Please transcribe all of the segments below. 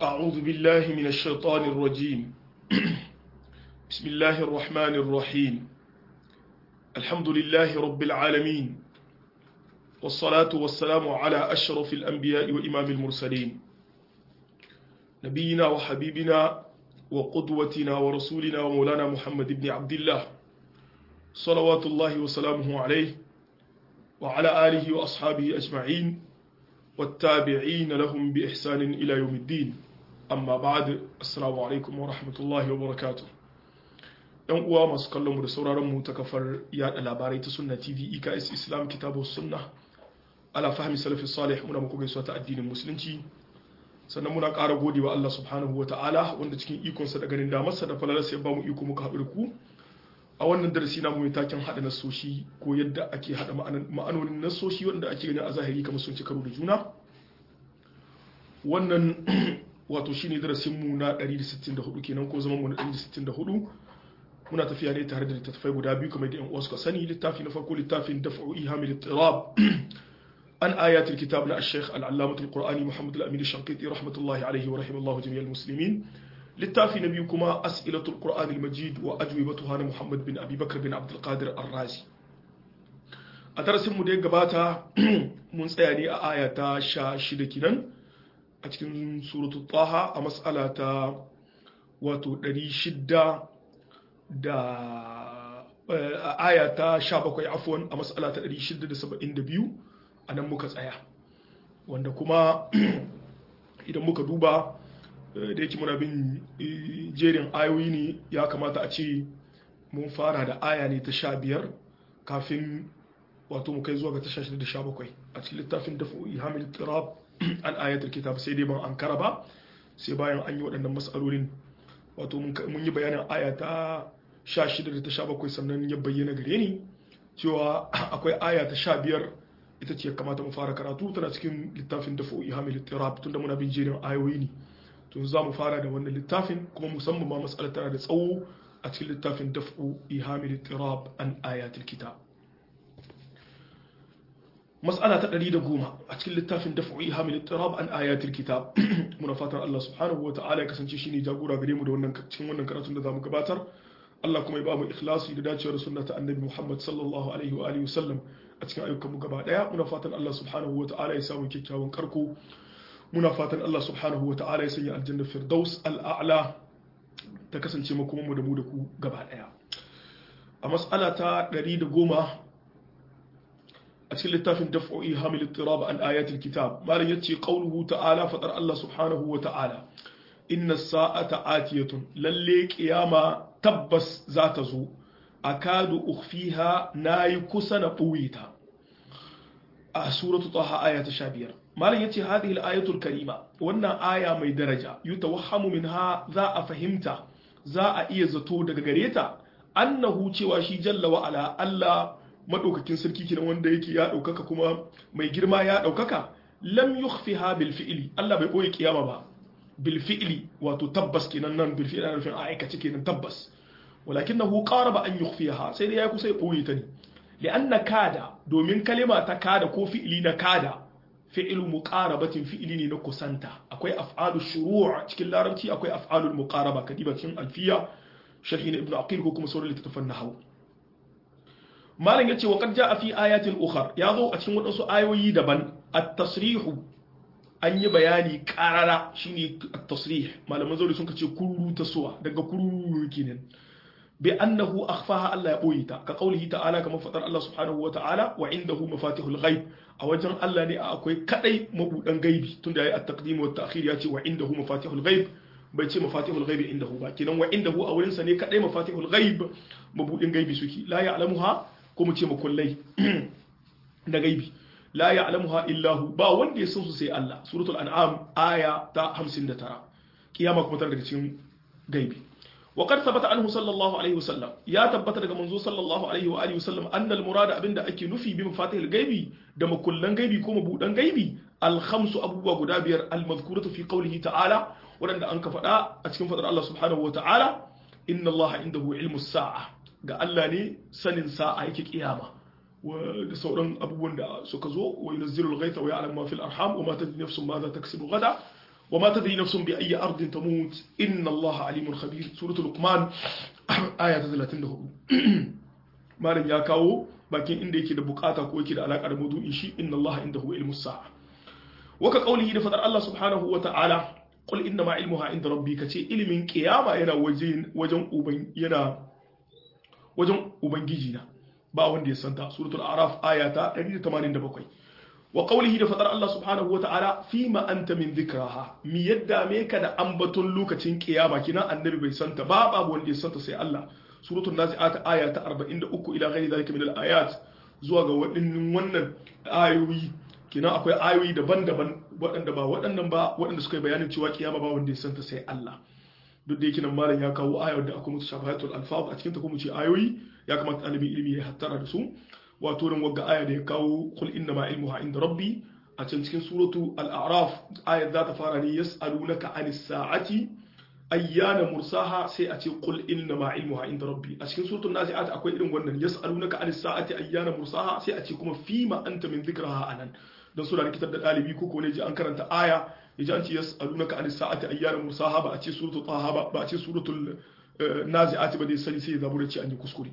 أعوذ بالله من الشيطان الرجيم بسم الله الرحمن الرحيم الحمد لله رب العالمين والصلاة والسلام على أشرف الأنبياء وإمام المرسلين نبينا وحبيبنا وقدوتنا ورسولنا ومولانا محمد بن عبد الله صلوات الله وسلامه عليه وعلى آله وأصحابه أجمعين والتابعين لهم بإحسان إلى يوم الدين amma ba'ad assalamu alaikum wa rahmatullahi wa barakatuh yan uwa masu kallon mu da sauraron mu ta kafar yada labarai ta sunna tv eks islam kitabu sunna ala fahmi salafi salih muna muku gaisuwa ta addinin musulunci sannan muna ƙara godewa Allah subhanahu wa ta'ala wanda cikin ikonsa da ganin damarsa da falalarsa ya ba mu iko muka haɗu da ku a wannan darasi na mai taken haɗa nasoshi ko yadda ake haɗa ma'anonin nasoshi wanda ake gani a zahiri kamar sun ci karo da juna wannan wato shine darasin mu na 164 kenan ko zaman mu na 164 muna tafiya ne tare da littattafai guda biyu kamar da yan uwa suka sani littafi na farko littafin daf'u ihamil ittirab an ayatul kitab na al-sheikh al-allamah al-qur'ani muhammad al-amin al-shanqiti rahmatullahi alayhi wa rahimallahu jami'al muslimin littafi na biyu kuma as'ilatul qur'an al-majid wa ajwibatuha na muhammad bin abi bakr bin abdul qadir ar-razi a darasin mu da ya gabata mun tsaya ne a aya ta 16 kenan a cikin suratu taha a matsala ta wato 600 da aya ta 17 afwan a matsala ta 672 a nan muka tsaya wanda kuma idan muka duba da yake muna bin jerin ayoyi ne ya kamata a ce mun fara da aya ne ta 15 kafin wato mu kai zuwa ga ta 16 da 17 a cikin littafin dafa hamil tirab an ayatul kitab sai dai ban an kara ba sai bayan an yi waɗannan matsalolin wato mun yi bayanin aya ta 16 da ta 17 sannan ya bayyana gare ni cewa akwai aya ta 15 ita ce kamata mu fara karatu tana cikin littafin da fo'i hamil tirab tunda muna bin jerin ayoyi ne to za mu fara da wannan littafin kuma musamman ma matsalar tana da tsawo a cikin littafin daf'u ihamil tirab an ayatul kitab mas'ala ta ɗari da goma a cikin littafin daf'i hamil tirab an ayatul kitab muna fatan Allah subhanahu wata'ala ya kasance shine jagora gare mu da wannan cikin wannan karatun da zamu gabatar Allah kuma ya ba mu ikhlasi da dacewar sunna ta annabi Muhammad sallallahu alaihi wa alihi wasallam a cikin ayyukan mu gaba daya muna fatan Allah subhanahu wata'ala ya samu kyakkyawan karko muna fatan Allah subhanahu wata'ala ya sanya aljanna firdaus al'a'la ta kasance mu kuma mu da mu da ku gaba daya a mas'ala ta ɗari da goma a cikin littafin daf'o'i hamil ittirab an ayatul kitab malam yace qauluhu ta'ala fadar Allah subhanahu wa ta'ala inna sa'ata atiyatun lalle qiyama tabbas za ta zo akadu ukhfiha nayi kusa na buwita a suratu taha aya ta 15 malam yace hadhihi al-ayatul karima wannan aya mai daraja yutawahhamu minha za a fahimta za a iya zato daga gareta annahu cewa shi jalla wa ala Allah madaukakin sarki kenan wanda yake ya daukaka kuma mai girma ya daukaka lam yukhfiha bil fi'li Allah bai boye kiyama ba bil fi'li wato tabbas kenan nan bil fi'li ana nufin aikace kenan tabbas walakinahu qaraba an yukhfiha sai dai ya kusa ya boye ta ne li'anna kada domin kalima ta kada ko fi'li na kada fi'lu muqarabatin fi'li ne na kusanta akwai af'alu shuru' cikin larabci akwai af'alul muqaraba kadiba cikin alfiya sharhi na ibnu aqil ko kuma sauran littattafan nahwu malam yace wa qad jaa fi ayatin ukhar yazo a cikin wadansu ayoyi daban at-tasrihu an yi bayani qarara shine at-tasrih malaman zauri sun kace kururu tasowa daga kururu kenan bi annahu akhfaha Allah ya boye ta ka qaulihi ta'ala kamar fadar Allah subhanahu wa ta'ala wa indahu mafatihul ghaib a wajen Allah ne akwai kadai mabudan gaibi tunda yayi at-taqdim wa at-ta'khir yace wa indahu mafatihul ghaib bai ce mafatihul ghaib indahu ba kenan wa indahu a wurin sa ne kadai mafatihul ghaib mabudin gaibi suke la ya'lamuha ko mu ce makullai da gaibi la ya'lamuha illahu ba wanda ya san su sai Allah suratul an'am aya ta 59 kiyama kuma tana daga cikin gaibi wa qad thabata anhu sallallahu alaihi wasallam ya tabbata daga manzo sallallahu alaihi wa alihi wasallam anna al murada abinda ake nufi bi mafatihil gaibi da makullan gaibi ko mabudan gaibi al khamsu abubuwa guda biyar al madhkuratu fi qawlihi ta'ala wadanda an ka faɗa a cikin fadar Allah subhanahu wa ta'ala inna Allah indahu ilmu sa'a ga Allah ne sanin sa'a yake kiyama da sauran abubuwan da suka zo wa yunzilu al-ghaytha wa ya'lamu ma fil arham wa ma tadri nafsun ma za taksibu gada wa ma tadri nafsun bi ayyi ardin tamut inna Allah alimun khabir suratul luqman aya ta 34 malam ya kawo bakin inda yake da bukata ko yake da alaka da maudu'in shi inna Allah indahu ilmus sa'a waka qaulihi da fadar Allah subhanahu wa ta'ala qul inna ma ilmuha inda rabbi kace ilimin kiyama yana wajen wajen uban yana wajen ubangiji na ba wanda ya santa suratul araf aya ta 187 wa qawlihi da fadar Allah subhanahu wa ta'ala fima anta min dhikraha mi yadda me ka da ambaton lokacin kiyama kina annabi bai santa ba babu wanda ya santa sai Allah suratul nazi'at aya ta 43 ila ghairi zalika min al-ayat zuwa ga wadannan wannan ayoyi kina akwai ayoyi daban-daban waɗanda ba waɗannan ba waɗanda suka yi bayanin cewa kiyama ba wanda ya santa sai Allah duk da yake nan malam ya kawo ayar da akwai mutu shafahatul alfaz a cikin ta kuma ce ayoyi ya kamata ɗalibin ilimi ya hattara da su wato nan wagga aya da ya kawo qul inna ma ilmuha inda rabbi a can cikin suratu al-a'raf ayar za ta fara ne yas'alunaka anis sa'ati ayyana mursaha sai a ce qul inna ma ilmuha inda rabbi a cikin suratul nazi'at akwai irin wannan yas'alunaka anis sa'ati ayyana mursaha sai a ce kuma fima anta min dhikraha anan don suna rikitar da ɗalibi ko ne ji an karanta aya ya ji an ce yas'alunaka anis sa'ati ayyana mursaha ba a ce suratul taha ba ba a ce suratul nazi'at ba dai sani sai ya zabura ce an yi kuskure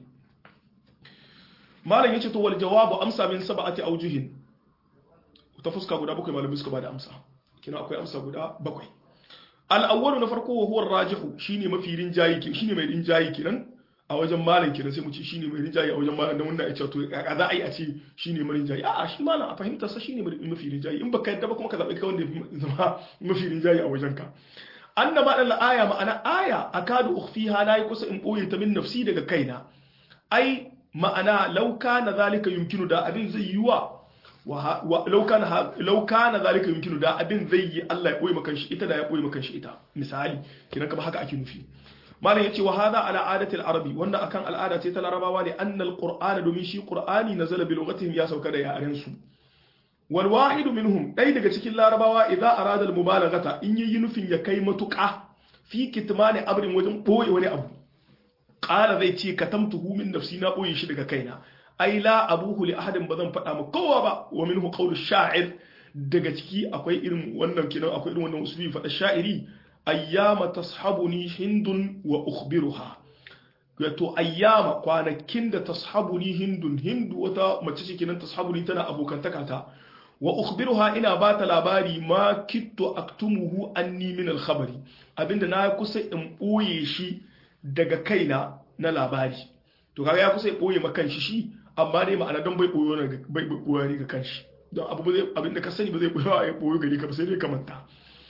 malam yace to wal jawabu amsa min sab'ati awjuhin ta fuska guda bakwai malamai suka bada amsa kina akwai amsa guda bakwai al-awwalu na farko wa huwa rajihu shine mafi rinjayi shine mai rinjayi kinan a wajen malam kenan sai mu ce shine mai rinjayi a wajen malam da wannan ya ce to a za a yi a ce shine mai rinjayi a'a shi malam a fahimta sa shine mafi rinjayi in baka yadda ba kuma ka zabi kai wanda zama mafi rinjayi a wajen ka annama dan aya ma'ana aya akadu ukhfiha la kusa in boye ta min nafsi daga kaina ai ma'ana law kana zalika yumkinu da abin zai yiwa law kana law kana zalika yumkinu da abin zai yi Allah ya boye maka shi ita da ya boye maka shi ita misali kiran kama haka ake nufi malam yace wa hadha ala adati al-arabi wannan akan al'ada ce ta larabawa ne annal qur'ana domin shi qur'ani nazala bi lughatihim ya sauka da yaren su wal wahid minhum dai daga cikin larabawa idza arada al mubalaghata in yi nufin ya kai matuƙa fi kitmani amrin wajen boye wani abu qala zai ce katamtuhu min nafsi na boye shi daga kaina ai la abuhu li ahadin bazan faɗa ma kowa ba wa minhu qawlu sha'ir daga ciki akwai irin wannan kinan akwai irin wannan usuli faɗa sha'iri ayyama tashabuni hindun wa ukhbiruha wato ayyama kwanakin da tashabuni hindun hindu wata mace ce kenan tashabuni tana abokantaka ta wa ukhbiruha ina ba ta labari ma kitto aktumuhu anni min al-khabari abinda na kusa in boye shi daga kaina na labari to kaga ya kusa ya boye ma kanshi shi amma dai ma'ana don bai boyo ne bai boyo ne ga kanshi don abu zai abinda ka sani ba zai boyo ya boyo gari ka ba sai dai ka manta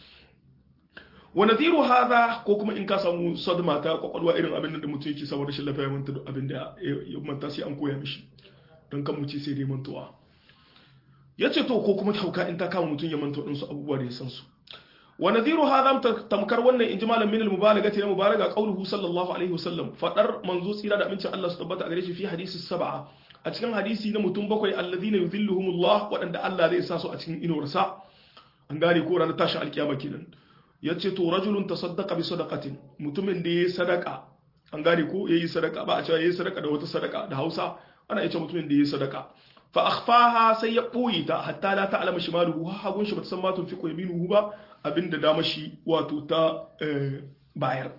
wa nadhiru hadha ko kuma in ka samu sadma ta kwakwalwa irin abin da mutum yake saboda shi lafiya manta abin da ya manta sai an koya mishi don kan mu ce sai dai mantuwa ya ce to ko kuma tauka in ta kama mutum ya manta waɗansu abubuwa da ya san su wa nadhiru hadha tamkar wannan inji malam min al-mubalagati na mubalaga qauluhu sallallahu alaihi wasallam fadar manzo tsira da amincin Allah su tabbata a gare shi fi hadisi sab'a a cikin hadisi na mutum bakwai alladhina yudhilluhumullah waɗanda Allah zai sa su a cikin inuwarsa an gane ko ranar tashin alkiyama kenan yace to rajulun tasaddaqa bi sadaqatin mutumin da yayi sadaka an gane ko yayi sadaka ba a cewa yayi sadaka da wata sadaka da Hausa ana yace mutumin da yayi sadaka fa akhfaha sai ya boye ta hatta la ta'lama shimaluhu hagun shi bata san ma tunfiqu yaminuhu ba abinda dama shi wato ta bayar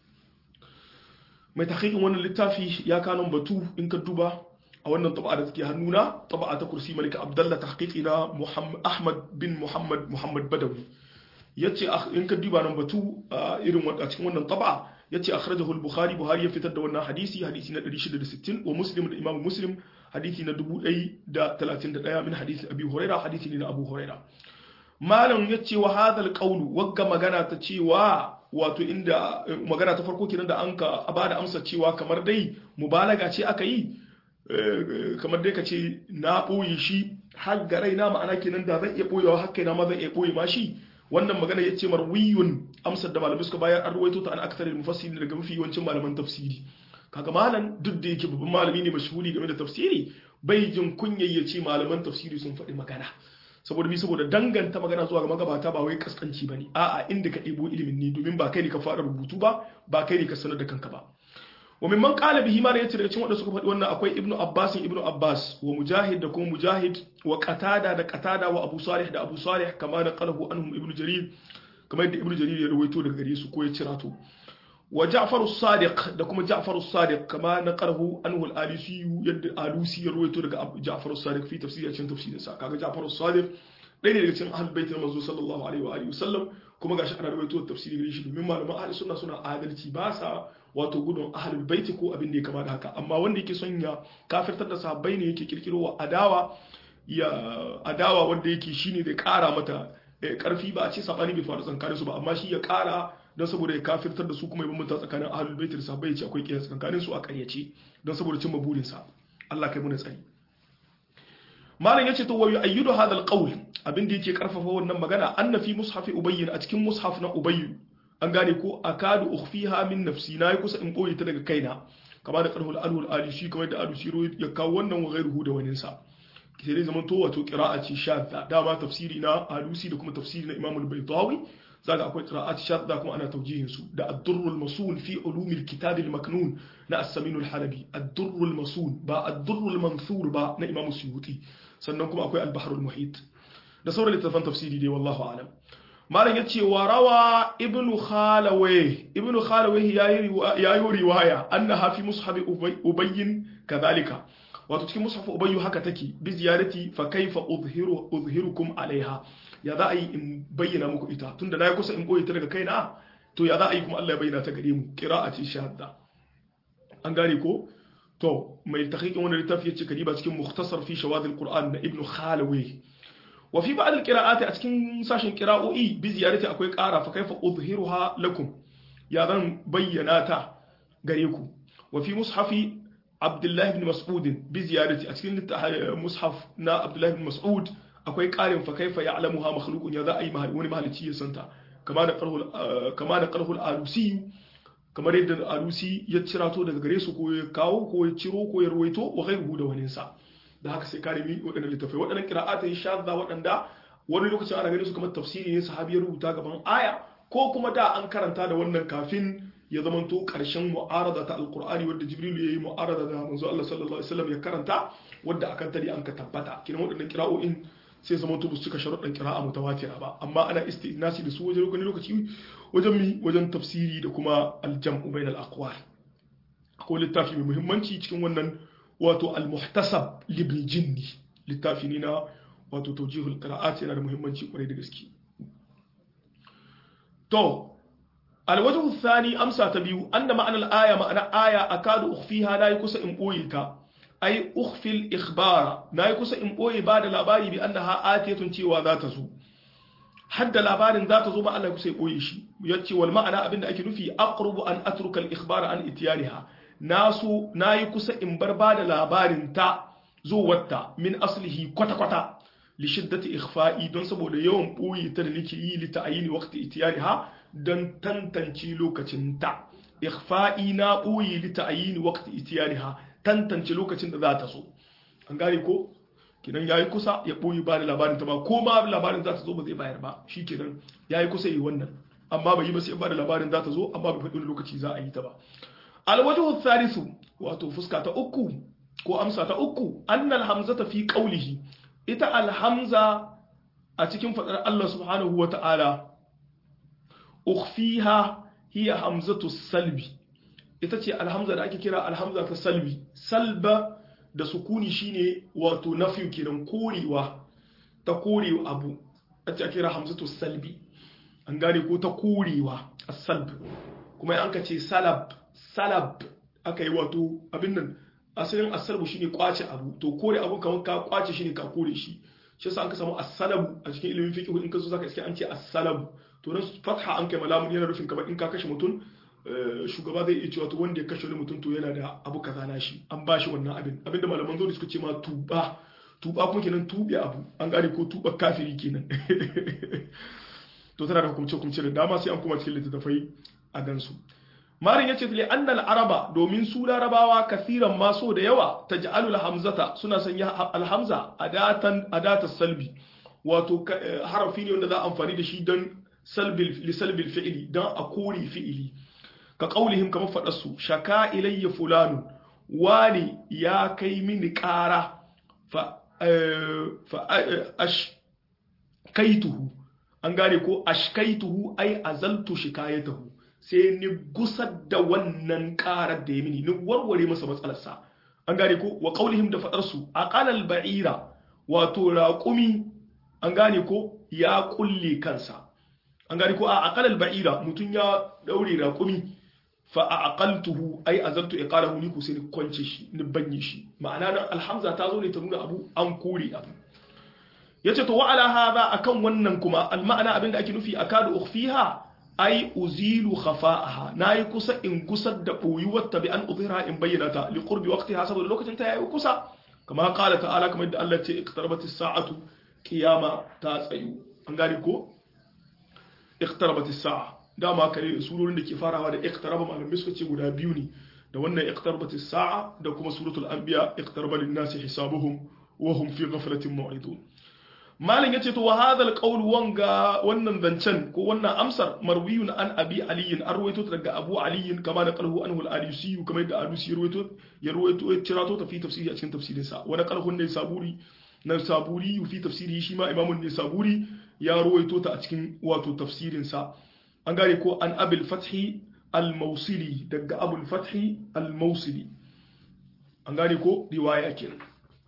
mai tahqiqin wannan littafi ya kanon batu in ka duba a wannan taba'a da take hannuna taba'a ta kursi malika abdullah tahqiqi na muhammad ahmad bin muhammad muhammad badawi yace in ka duba nan batu irin a cikin wannan taba'a yace akhrajahu al-bukhari buhari ya fitar da wannan hadisi hadisi na 660 wa muslim da imam muslim hadisi na 1031 min hadisi abi huraira hadisi ne na abu huraira malam yace wa hadha al-qawlu wagga magana ta cewa wato inda magana ta farko kenan da an ka bada amsa cewa kamar dai mubalaga ce aka yi kamar dai ka ce na ɓoye shi har ga raina ma'ana kenan da zan iya ɓoyewa har kaina ma zan iya ɓoye ma shi wannan magana ya ce marwiyun amsar da malamai suka bayar an ruwaito ta an aktarin mufassiri daga mafi yawancin malaman tafsiri kaga malam duk da yake babban malami ne mashhuri game da tafsiri bai jin kunyar ya ce malaman tafsiri sun faɗi magana saboda bi saboda danganta magana zuwa ga magabata ba wai kaskanci bane a'a inda ka ɗebo ilimin ne domin ba kai ne ka fara rubutu ba ba kai ne ka sanar da kanka ba wa mimman qala bihi ma yace daga cikin wanda suka faɗi wannan akwai ibnu abbas ibnu abbas wa mujahid da kuma mujahid wa qatada da qatada wa abu salih da abu salih kama da qalahu anhum ibnu jarir kamar yadda ibnu jarir ya rawaito daga gare su ko ya cirato wa ja'far as-sadiq da kuma ja'far as-sadiq kama na qarhu anhu al-alisi yadda alusi ya rawaito daga ja'far as-sadiq fi tafsir cikin tafsirin sa kaga ja'far as-sadiq ɗaya ne daga cikin ahlul bait na manzo sallallahu alaihi wa alihi wasallam kuma gashi ana rawaito tafsiri gare shi domin malaman ahli sunna suna adalci ba sa wato gudun ahlul bait ko abin da ya kama da haka amma wanda yake son ya kafirtar da sahabbai ne yake kirkiro wa adawa ya adawa wanda yake shine zai kara mata karfi ba a ce sabani bai faru tsakanin su ba amma shi ya kara don saboda ya kafirtar da su kuma ya bambanta tsakanin ahlul bait da sahabbai ya ce akwai kiyas tsakanin su a ƙaryace don saboda cimma burin sa Allah kai mu tsari malam yace to wayu ayyudu hadha alqawl abin da yake karfafa wannan magana anna fi mushafi ubayy a cikin mushaf na ubayy an gane ko akadu ukhfiha min nafsi na yi kusa in boye ta daga kaina kama da qarhul alul ali shi kamar da alu shiro ya kawo wannan wa ghairuhu da wani sa sai dai zaman to wato qira'a ce shadda dama tafsiri na alusi da kuma tafsiri na imam al-baydawi zaka akwai qira'at shadda kuma ana tawjihin su da ad-durrul masul fi ulum al-kitab al-maknun na as-samin al-halabi ad-durrul masul ba ad-durrul manthur ba na imam suyuti sannan kuma akwai al-bahr al-muhit da sauran littafan tafsiri dai wallahu a'lam malam yace wa rawa ibnu khalaway ibnu khalaway yayi yayi riwaya annaha fi mushaf ubayyin kadhalika wato cikin mushaf ubayyu haka take bi ziyarati fa kaifa uzhiru uzhirukum alaiha ya za a yi in bayyana muku ita tunda na yi kusa in boye ta daga kaina to ya za a yi kuma Allah ya bayyana ta gare mu qira'ati shahada an gane ko to mai tahqiqin wannan littafi yace kadiba cikin mukhtasar fi shawad alquran na ibnu khalawi wa fi ba'd alqira'ati a cikin sashin qira'o'i bi ziyarati akwai ƙara fa kaifa uzhiruha lakum ya zan bayyana ta gare ku wa fi mushafi abdullahi ibn mas'ud bi ziyarati a cikin mushaf na abdullahi ibn mas'ud akwai ƙarin fa kaifa ya'lamuha makhluqun ya za a yi wani mahalici ya santa kama da qarhul kama da qarhul alusi kamar yadda alusi ya cirato daga gare su ko ya kawo ko ya ciro ko ya ruwaito wa ghairuhu da wani sa da haka sai kare mi waɗannan littafai waɗannan qira'ata ya shadda waɗanda wani lokacin ana ganin su kamar tafsiri ne sahabi ya rubuta gaban aya ko kuma da an karanta da wannan kafin ya zamanto ƙarshen mu'arada ta alqur'ani wanda jibril ya yi mu'arada da manzo Allah sallallahu alaihi wasallam ya karanta wanda akan tari an ka tabbata kiran waɗannan qira'o'in sai zama to su cika sharuɗan qira'a mutawatira ba amma ana istinasi da su wajen wani lokaci wajen mi wajen tafsiri da kuma aljam'u bainal aqwal akwai littafi mai muhimmanci cikin wannan wato al-muhtasab libn jinni littafi ne na wato tawjihul qira'at yana da muhimmanci kwarai da gaske to alwajhu thani amsa ta biyu anna ma'anar aya ma'ana aya akadu ukhfiha la kusa in boye ta ai ukhfil ikhbara na kusa in boye ba da labari bi annaha atiyatun cewa za ta zo hadda labarin za ta zo ba Allah kusa ya boye shi yace wal ma'ana abinda ake nufi aqrubu an atruka al ikhbara an ityaniha nasu nayi kusa in bar ba da labarin ta zuwarta min aslihi kwata kwata li shiddati ikhfa'i don saboda yawan boye ta da nake yi li ta'yini waqti ityaniha don tantance lokacin ta ikhfa'i na boye li ta'yini waqti ityaniha tantance lokacin da za ta zo an gane ko kinan yayi kusa ya boye ba da labarin ta ba ko ma labarin za ta zo ba zai bayar ba shikenan yayi kusa yi wannan amma bai yi ba sai ba da labarin za ta zo amma bai faɗi lokaci za a yi ta ba alwajhu thalithu wato fuska ta uku ko amsa ta uku annal hamzata fi qawlihi ita alhamza a cikin fadar Allah subhanahu wata'ala ukhfiha hiya hamzatu salbi ita ce alhamza da ake kira alhamza ta salbi salba da sukuni shine wato nafi kenan korewa ta korewa abu a ce kira hamzatu salbi an gane ko ta korewa as-salb kuma an ka ce salab salab aka yi wato abin nan asalin asalbu shine kwace abu to kore abu kamar ka kwace shine ka kore shi shi yasa an ka samu as-salabu a cikin ilimin fiqh in ka zo zaka iske an ce as-salabu to nan fatha an kai malamun yana rufin kamar in ka kashe mutum shugaba zai iya cewa to wanda ya kashe wani mutum to yana da abu kaza na shi an ba shi wannan abin abin da malaman zo suka ce ma tuba tuba kuma kenan tube abu an gane ko tuba kafiri kenan to tana da hukumce hukumce da dama sai an kuma cikin littattafai a gansu marin yace li annal araba domin su larabawa kasiran ma so da yawa taj'alul hamzata suna sanya alhamza adatan adatas salbi wato harafi ne wanda za a amfani da shi don salbil li salbil fi'li don a kore fi'ili ka qaulihim kamar fadar su shaka ilayya fulanu wani ya kai mini ƙara fa fa ash kaituhu an gane ko ashkaituhu ai azaltu shikayatahu sai ni gusar da wannan karar da ya mini ni warware masa matsalarsa an gane ko wa qaulihim da fadar su aqalal ba'ira wato raqumi an gane ko ya kulle kansa an gane ko a aqalal ba'ira mutun ya daure raqumi fa aqaltuhu ai azaltu iqalahu ni ku sai ni kwance shi ni banye shi ma'ana nan alhamza ta zo ne ta nuna abu an kore abu yace to wa ala hadha akan wannan kuma alma'ana abinda ake nufi akadu ukhfiha ai uzilu khafa'aha nayi kusa in gusar da boyuwar ta bi an udhira in bayyana ta li qurbi waqtiha saboda lokacin ta yayi kusa kama qala ta'ala kamar yadda Allah ce iqtarabatis sa'atu qiyama ta tsayu an gane ko iqtarabatis sa'a dama kare surorin da ke farawa da iqtaraba malamai suka ce guda biyu ne da wannan iqtarabatis sa'a da kuma suratul anbiya iqtaraba lin-nasi hisabuhum wa hum fi ghaflatin mu'ridun malin yace to wa hadal qawl wanga wannan zancen ko wannan amsar marwiyun an abi ali an ruwaito daga abu ali kama da qalhu anhu al-alusi kamar da alusi ruwaito ya ruwaito ya cirato ta fi tafsiri a cikin tafsirin sa wa qalhu ne saburi na saburi fi tafsiri shi ma imamun ne saburi ya ruwaito ta a cikin wato tafsirin sa an gane ko an abil fathi al-mawsili daga abul fathi al-mawsili an gane ko riwaya kenan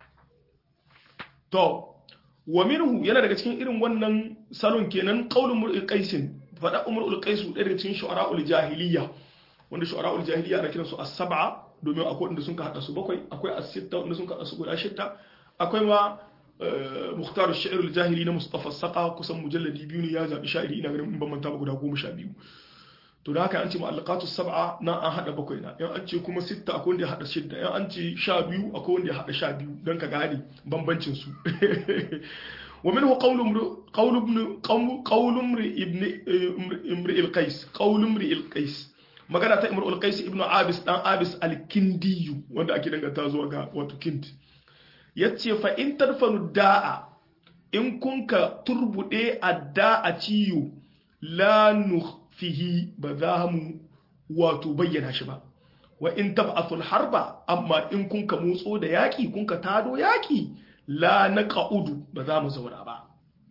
to wa minhu yana daga cikin irin wannan salon kenan qaulun mur'il qaisin fada umrul qaisu ɗaya daga cikin shu'ara'ul jahiliya wanda shu'ara'ul jahiliya ana kiransu as-sab'a domin akwai wanda sun ka hada su bakwai akwai as-sitta wanda sun ka hada su guda shidda akwai ma mukhtar ash-shi'r al-jahili na Mustafa Saqa kusan mujalladi biyu ne ya zabi sha'iri ina ganin in ban manta ba guda 12 to da haka an ce mu'allaqatu sab'a na an hada bakwai na yan an ce kuma sitta akwai wanda ya hada shidda yan an ce sha biyu akwai wanda ya hada sha biyu don ka gane bambancin su wa minhu qawlu qawlu ibn qawlu ibn imri al-qais qawlu imri al-qais magana ta imri al-qais ibn abis dan abis al-kindiyu wanda ake danganta zuwa ga wato kind yace fa in tarfanu da'a in kunka turbude adda a ciyo la fihi ba za mu wato bayyana shi ba wa in tab'athul harba amma in kun ka motso da yaki kun ka tado yaki la naqa'udu ba za mu zauna ba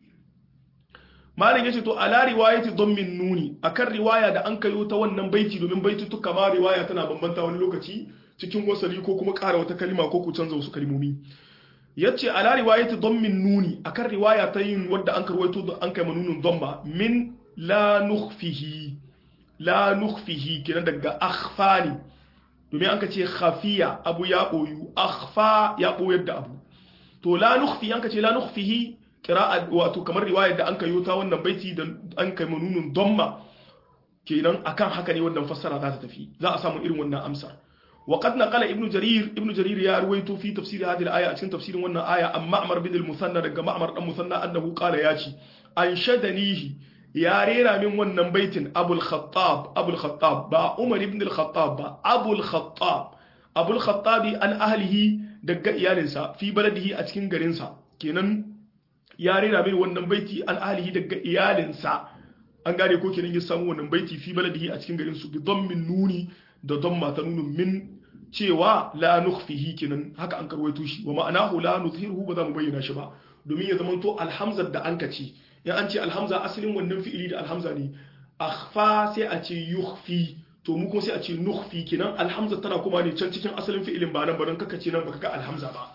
malam yace to ala riwayati dhammin nuni akan riwaya da an kayo ta wannan baiti domin baitutuka ma riwaya tana bambanta wani lokaci cikin wasali ko kuma ƙara wata kalima ko ku canza wasu kalmomi yace ala riwayati dhammin nuni akan riwaya ta yin wadda an karwaito da an kai manunun dhamma min la nukhfihi la nukhfihi kenan daga akhfa ne domin an ka ce khafiya abu ya boyu akhfa ya boyar da abu to la nukhfi an ka ce la nukhfihi qira'a wato kamar riwayar da an kayo ta wannan baiti da an kai manunun damma kenan akan haka ne wannan fassara za ta tafi za a samu irin wannan amsar وقد نقل ابن جرير ابن جرير يا رويته في تفسير هذه الآية عشان تفسير وانا آية أم معمر بن المثنى دقى معمر المثنى أنه قال ياتي أنشدنيه ya rera min wannan baitin abul khattab abul khattab ba umar ibn al-khattab ba abul khattab abul khattabi an ahlihi daga iyalinsa fi baladihi a cikin garinsa kenan ya rera min wannan baiti an ahlihi daga iyalinsa an gane ko kenan ya samu wannan baiti fi baladihi a cikin garinsu bi dhammin nuni da dhamma ta nunu min cewa la nukhfihi kenan haka an karwaito shi wa ma'anahu la nuzhiruhu ba za mu bayyana shi ba domin ya zamanto alhamzar da an kace in an ce alhamza asalin wannan fi'ili da alhamza ne akhfa sai a ce yukhfi to mu kuma sai a ce nukhfi kenan alhamza tana kuma ne can cikin asalin fi'ilin ba nan ba don kaka ce nan baka ga alhamza ba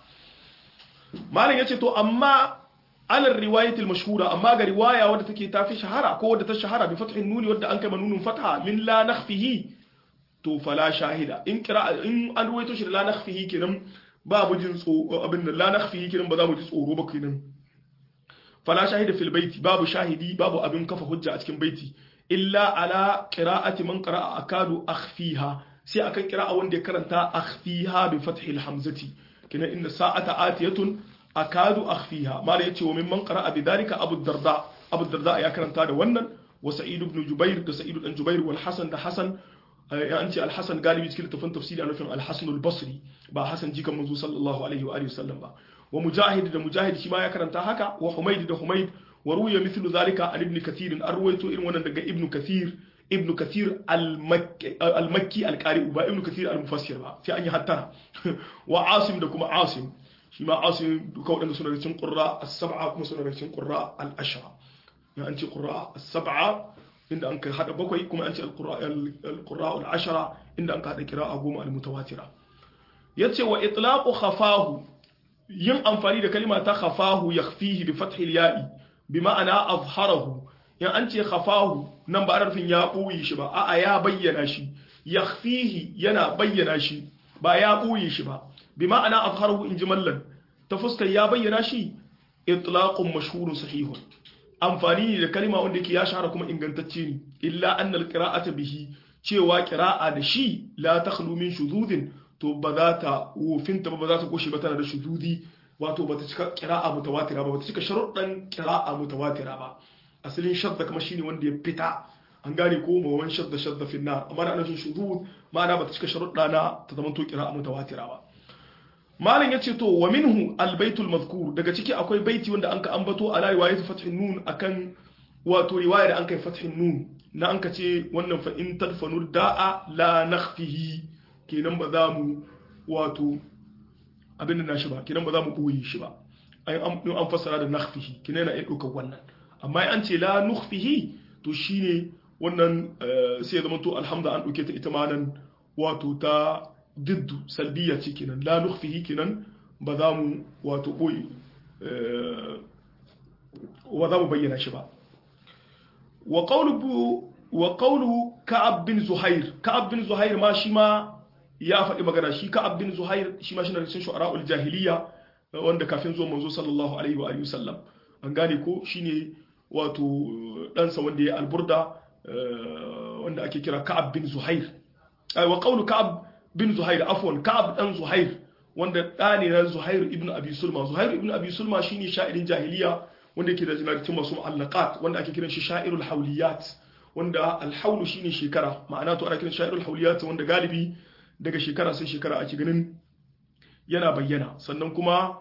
malam yace to amma ala riwayat al-mashhura amma ga riwaya wadda take tafi shahara ko wadda ta shahara bi fathin nuni wadda an kai manunun fatha min la nakhfihi to fala shahida in qira'a in an ruwaito shi da la nakhfihi kenan babu jin tsoro abin da la nakhfihi kenan ba za mu ji tsoro ba kenan fala shahida fil baiti babu shahidi babu abin kafa hujja a cikin baiti illa ala qira'ati man qara'a akadu akhfiha sai akan qira'a wanda ya karanta akhfiha bi fathi al hamzati kina inna sa'ata atiyatun akadu akhfiha mala yace wa mimman qara'a bi dhalika abu darda abu darda ya karanta da wannan wa sa'id ibn jubair da sa'id ibn jubair wal hasan da hasan ya an ce al hasan galibi cikin tafin tafsiri a nufin al hasan al basri ba hasan jikan manzo sallallahu alaihi wa alihi wasallam ba wa mujahid da mujahid shi ma ya karanta haka wa humaid da humaid wa ruya mithlu zalika an ibn kathir an ruwaito irin wannan daga ibn kathir ibn kathir al-makki al-qari ba ibn kathir al-mufassir ba sai an yi hattara wa asim da kuma asim shi ma asim duka wadanda suna da cikin qurra as-sab'a kuma suna da cikin qurra al-ashra ya an ce qurra as-sab'a inda an kai hada bakwai kuma an ce al-qurra al-ashara inda an ka hada qira'a goma al-mutawatira yace wa itlaqu khafahu yin amfani da kalima ta khafahu yakhfihi bi fathi al-ya'i bi ma'ana azharahu yan an ce khafahu nan ba arfin ya buyi shi ba a'a ya bayyana shi yakhfihi yana bayyana shi ba ya buyi shi ba bi ma'ana azharahu in jimallan ta fuskar ya bayyana shi itlaqun mashhurun sahihun amfani ne da kalima wanda yake ya shahara kuma ingantacce ne illa annal qira'ata bihi cewa qira'a da shi la takhlu min shuzudin to ba za ta wofinta ba ba za ta koshi ba tana da shuzudi wato ba ta cika qira'a mutawatira ba ba ta cika sharuɗan qira'a mutawatira ba asalin shadda kuma shine wanda ya fita an gane ko ma wan shadda shadda fi nar amma da nufin shuzud ma'ana ba ta cika sharuɗa na ta zama to qira'a mutawatira ba malam yace to wa minhu albaitul mazkur daga ciki akwai baiti wanda anka ambato ala riwayat fathin nun akan wato riwaya da anka fathin nun na anka ce wannan fa in tadfanu da'a la nakhfihi kenan ba za mu wato abin da nashi ba kenan ba za mu boye shi ba ai an fassara da nakhfihi kenan yana iya ɗaukar wannan amma an ce la nukhfihi to shine wannan sai ya zama to alhamda an ɗauke ta ita ma nan wato ta diddu salbiya ce kenan la nukhfihi kenan ba za mu wato boye wa za mu bayyana shi ba wa qawlu wa qawlu ka'ab bin zuhair ka'ab bin zuhair ma shi ma ya faɗi magana shi ka'ab bin zuhair shi ma shi na cikin shu'ara'ul jahiliya wanda kafin zuwa manzo sallallahu alaihi wa alihi wasallam an gane ko shine wato ɗansa wanda ya alburda wanda ake kira ka'ab bin zuhair wa qawlu ka'ab bin Zuhair afwan Ka'ab dan Zuhair wanda da ne na Zuhair ibn Abi Sulma Zuhair ibn Abi Sulma shine sha'irin jahiliya wanda yake da jinaritin masu mu'allaqat wanda ake kiran shi sha'irul hawliyat wanda al-hawl shine shekara ma'ana to ana kiran sha'irul hawliyat wanda galibi daga shekara sai shekara ake ganin yana bayyana sannan kuma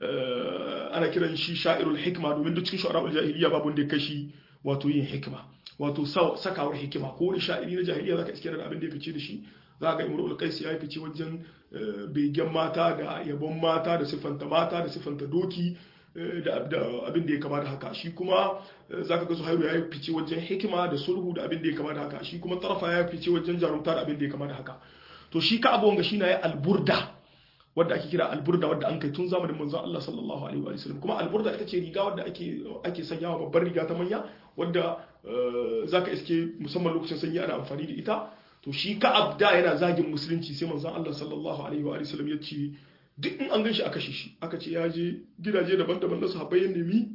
ana kiran shi sha'irul hikma domin duk cikin shu'ara'ul jahiliya babu wanda ya kashi wato yin hikma wato sakawar hikima ko wani sha'iri na jahiliya zaka iske da abin da ya fice da shi za ga imrul qais ya fice wajen begen mata da yabon mata da siffanta mata da siffanta doki da abin da ya kama da haka shi kuma zaka ga zuhairu ya fice wajen hikima da sulhu da abin da ya kama da haka shi kuma tarafa ya fice wajen jarumta da abin da ya kama da haka to shi ka abu wanga shi na ya alburda wadda ake kira alburda wadda an kai tun zamanin manzon Allah sallallahu alaihi wa sallam kuma alburda ita ce riga wadda ake ake sanyawa babbar riga ta manya wadda zaka iske musamman lokacin sanyi ana amfani da ita to shi ka abda yana zagin musulunci sai manzon Allah sallallahu alaihi wa sallam ya ce duk in an ganshi aka shi aka ce ya je gidaje daban-daban na sahabbai ya nemi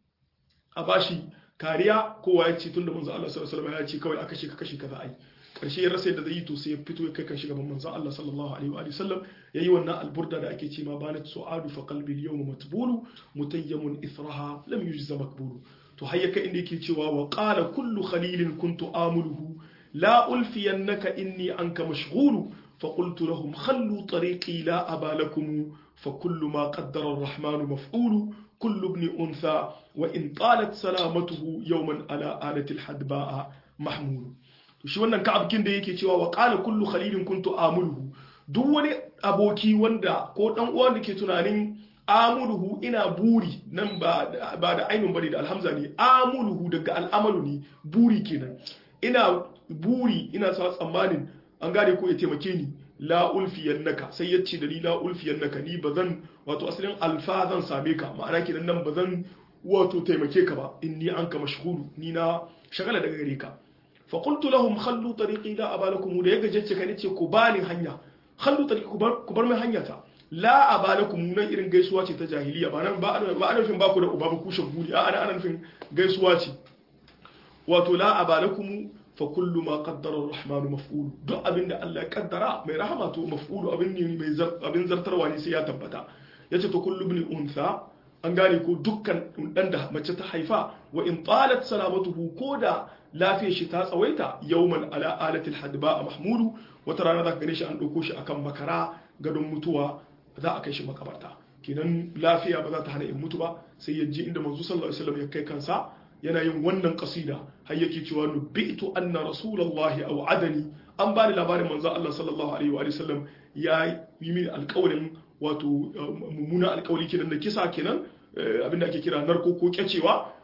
a bashi kariya kowa ya ce tunda manzon Allah sallallahu alaihi wa sallam ya ce kawai aka shi ka kashi kaza ai karshe ya rasa yadda zai yi to sai ya fito ya kai kan gaban manzon Allah sallallahu alaihi wa sallam yayi wannan alburda da ake ce ma banat su'adu fa qalbi al-yawm matbulu mutayyamun ithraha lam yujza makbulu to hayyaka inda yake cewa wa qala kullu khalilin kuntu amuluhu la ulfiyannaka inni anka mashghulu فقلت لهم خلوا طريقي لا أبا لكم فكل ما قدر الرحمن مفعول كل ابن أنثى وإن طالت سلامته يوما على آلة الحدباء محمول shi wannan ka'ab kin da yake cewa wa qala kullu khalilin kuntu amuluhu duk wani aboki wanda ko dan uwa da ke tunanin amuluhu ina buri nan ba ba da ainun bane da alhamza ne amuluhu daga al'amalu ne buri kenan ina buri ina sa tsammanin an gane ko ya taimake ni la ulfiyannaka sai ya ce da ni la ulfiyannaka ni bazan wato asalin alfa zan same ka ma'ana kenan nan bazan wato taimake ka ba inni anka mashghulu ni na shagala daga gare ka fa qultu lahum khallu tariqi la abalakum da yaga jacce ka nace ku bani hanya khallu tariqi ku bar ku bar mai hanya ta la abalakum nan irin gaisuwa ce ta jahiliya ba nan ba ba ana nufin ba ku da uba ba ku shaguli a ana ana nufin gaisuwa ce wato la abalakum fa kullu ma qaddara ar-rahmanu maf'ul duk abinda Allah ya kaddara mai rahama to maf'ulu abin ne mai abin zartarwa ne sai ya tabbata yace to kullu ibn untha an gane ko dukkan dan da mace ta haifa wa in talat salamatuhu koda lafiyar shi ta tsawaita yawman ala alatil hadba mahmudu wata rana zaka gane shi an dauko shi akan makara gadon mutuwa za a kai shi makabarta kenan lafiya ba za ta hana in mutu ba sai ya ji inda manzo sallallahu alaihi wasallam ya kai kansa yana yin wannan kasida har yake cewa nubitu anna rasulullahi aw adani an bani labarin manzo Allah sallallahu alaihi wa sallam ya yi mini alƙawarin wato mummuna alƙawari kenan da kisa kenan abinda ake kira narko ko kyacewa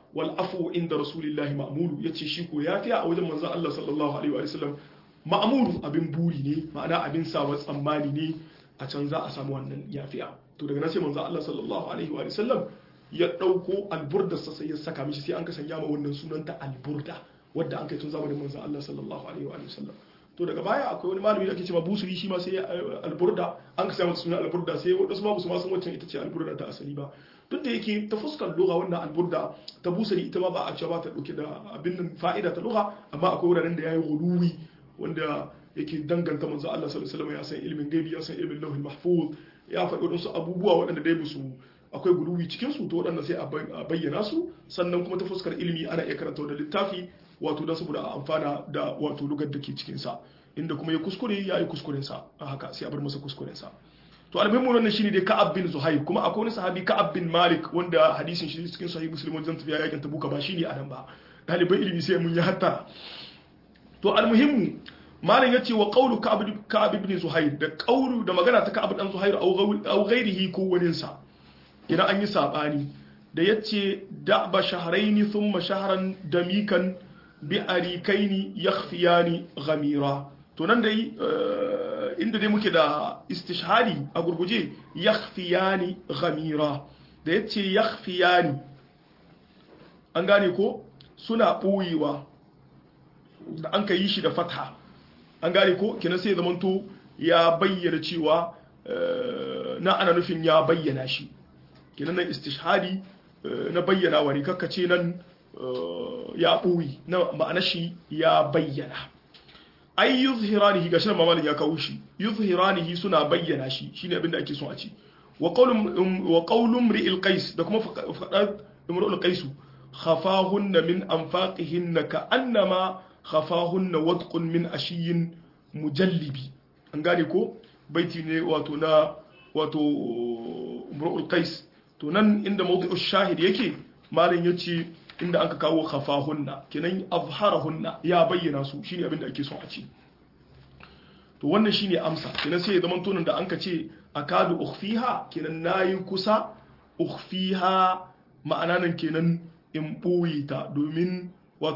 wal afu inda rasulillahi ma'mulu yace shi ko yafiya a wajen manzon Allah sallallahu alaihi wa sallam ma'mulu abin buri ne ma'ana abin sawa tsammani ne a can za a samu wannan yafiya to daga nan sai manzon Allah sallallahu alaihi wa sallam ya dauko alburda sai ya saka mishi sai an ka sanya ma wannan sunanta alburda wadda an kai tun zamanin manzon Allah sallallahu alaihi wa sallam to daga baya akwai wani malami da ake cewa busuri shi ma sai alburda an ka samu sunan alburda sai wadansu ma su ma san wacce ita ce alburda ta asali ba duk da yake ta fuskar lugha wannan alburda ta busuri ita ma ba a cewa ba ta dauke da abin nan fa'ida ta lugha amma akwai wuraren da yayi guluwi wanda yake danganta manzo Allah sallallahu alaihi wasallam ya san ilmin gaibi ya san ilmin lauhul mahfuz ya faɗi wadansu abubuwa waɗanda dai musu akwai guluwi cikin su to waɗanda sai a bayyana su sannan kuma ta fuskar ilimi ana iya karanta da littafi wato don saboda a amfana da wato lugar da ke cikinsa inda kuma ya kuskure ya yi kuskurensa a haka sai a bar masa kuskurensa to almuhimmu wannan shine dai ka'ab bin zuhair kuma akwai wani sahabi ka'ab bin malik wanda hadisin shi cikin sahih muslim wajen tafiya yakin tabuka ba shine a nan ba dalibai ilimi sai mun yi hatta to almuhimmu malam yace wa qawlu ka'ab ka'ab ibn zuhair da qawlu da magana ta ka'ab dan zuhair aw ghairihi ko wani sa idan an yi sabani da yace da'ba shahrayn thumma shahran damikan bi arikaini yakhfiyani ghamira to nan dai inda dai muke da istishhadi a gurguje yakhfiyani ghamira da yace yakhfiyani an gane ko suna boyewa da an ka yi shi da fatha an gane ko kenan sai zamanto ya bayyana cewa na ana nufin ya bayyana shi kenan nan istishhadi na bayyana wani kakkace nan ya ɓoyi na ma'ana shi ya bayyana ai yuzhiranihi gashi nan mamalin ya kawo shi yuzhiranihi suna bayyana shi shine abin da ake son a ci wa qawlum wa qawlum ri'il qais da kuma fadar imrul qais khafahunna min anfaqihinna ka'annama khafahunna wadqun min ashiyin mujallibi an gane ko baiti ne wato na wato imrul qais to nan inda mawdu'u shahid yake malin yace inda aka kawo khafahunna kenan azharahunna ya bayyana su shine abin da ake son a ce to wannan shine amsa kenan sai ya zama tonin da anka ce akadu ukhfiha kenan nayi kusa ukhfiha ma'ana nan kenan in boye ta domin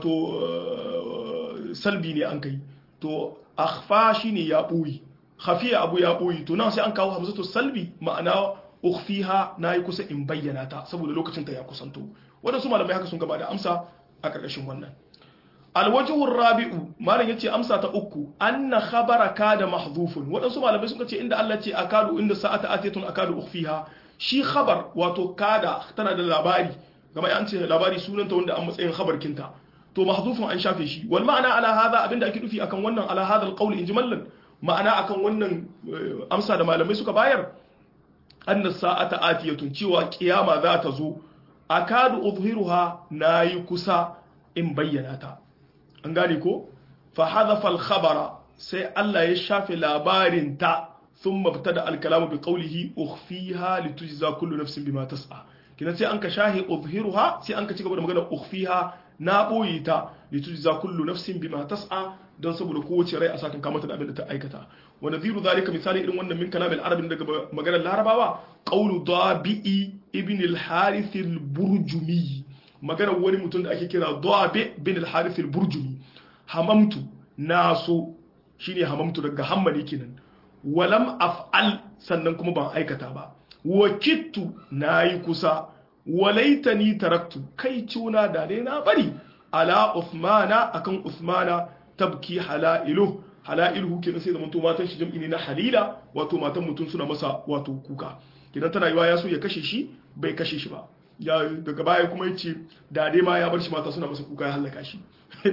wato salbi ne an kai to akhfa shine ya boye khafiya abu ya boye to nan sai an kawo hamzatu salbi ma'ana ukhfiha nayi kusa in bayyana ta saboda lokacin ta ya kusanto waɗansu malamai haka sun gaba da amsa a ƙarƙashin wannan alwajihun rabi'u malam yace amsa ta uku anna khabara kada mahdhufun waɗansu malamai sun ce inda Allah ce akadu inda sa'ata atiyatun akadu ukhfiha shi khabar wato kada tana da labari gama an ce labari sunanta wanda an matsayin khabar kinta to mahdhufun an shafe shi wal ma'ana ala hadha abinda ake nufi akan wannan ala hadha alqawl injimallan ma'ana akan wannan amsa da malamai suka bayar anna sa'ata atiyatun cewa kiyama za ta zo akadu uzhiruha nayi kusa in bayyana ta an gane ko fa hadhafa al khabara sai Allah ya shafe labarin ta thumma btada al kalamu bi qawlihi ukhfiha litujza kullu nafsin bima tas'a kina sai an ka shahi uzhiruha sai an ka cigaba da magana ukhfiha na boye ta litujza kullu nafsin bima tas'a don saboda kowace rai a sakan kamata da abin da ta aikata wa nadhiru zalika misali irin wannan min kalamil arabin daga maganar larabawa qawlu dabi'i ibn al-harith al-burjumi maganar wani mutum da ake kira dabi bin al-harith al-burjumi hamamtu naso shine hamamtu daga hammali kenan walam af'al sannan kuma ban aikata ba wa kittu nayi kusa walaitani taraktu kai cuna da dai na bari ala uthmana akan uthmana tabki halailu halailu kenan sai zaman to matan shi jam'i ne na halila wato matan mutum suna masa wato kuka kidan tana yiwa ya so ya kashe shi bai kashe shi ba ya daga baya kuma yace da dai ma ya bar shi mata suna masa kuka ya halaka shi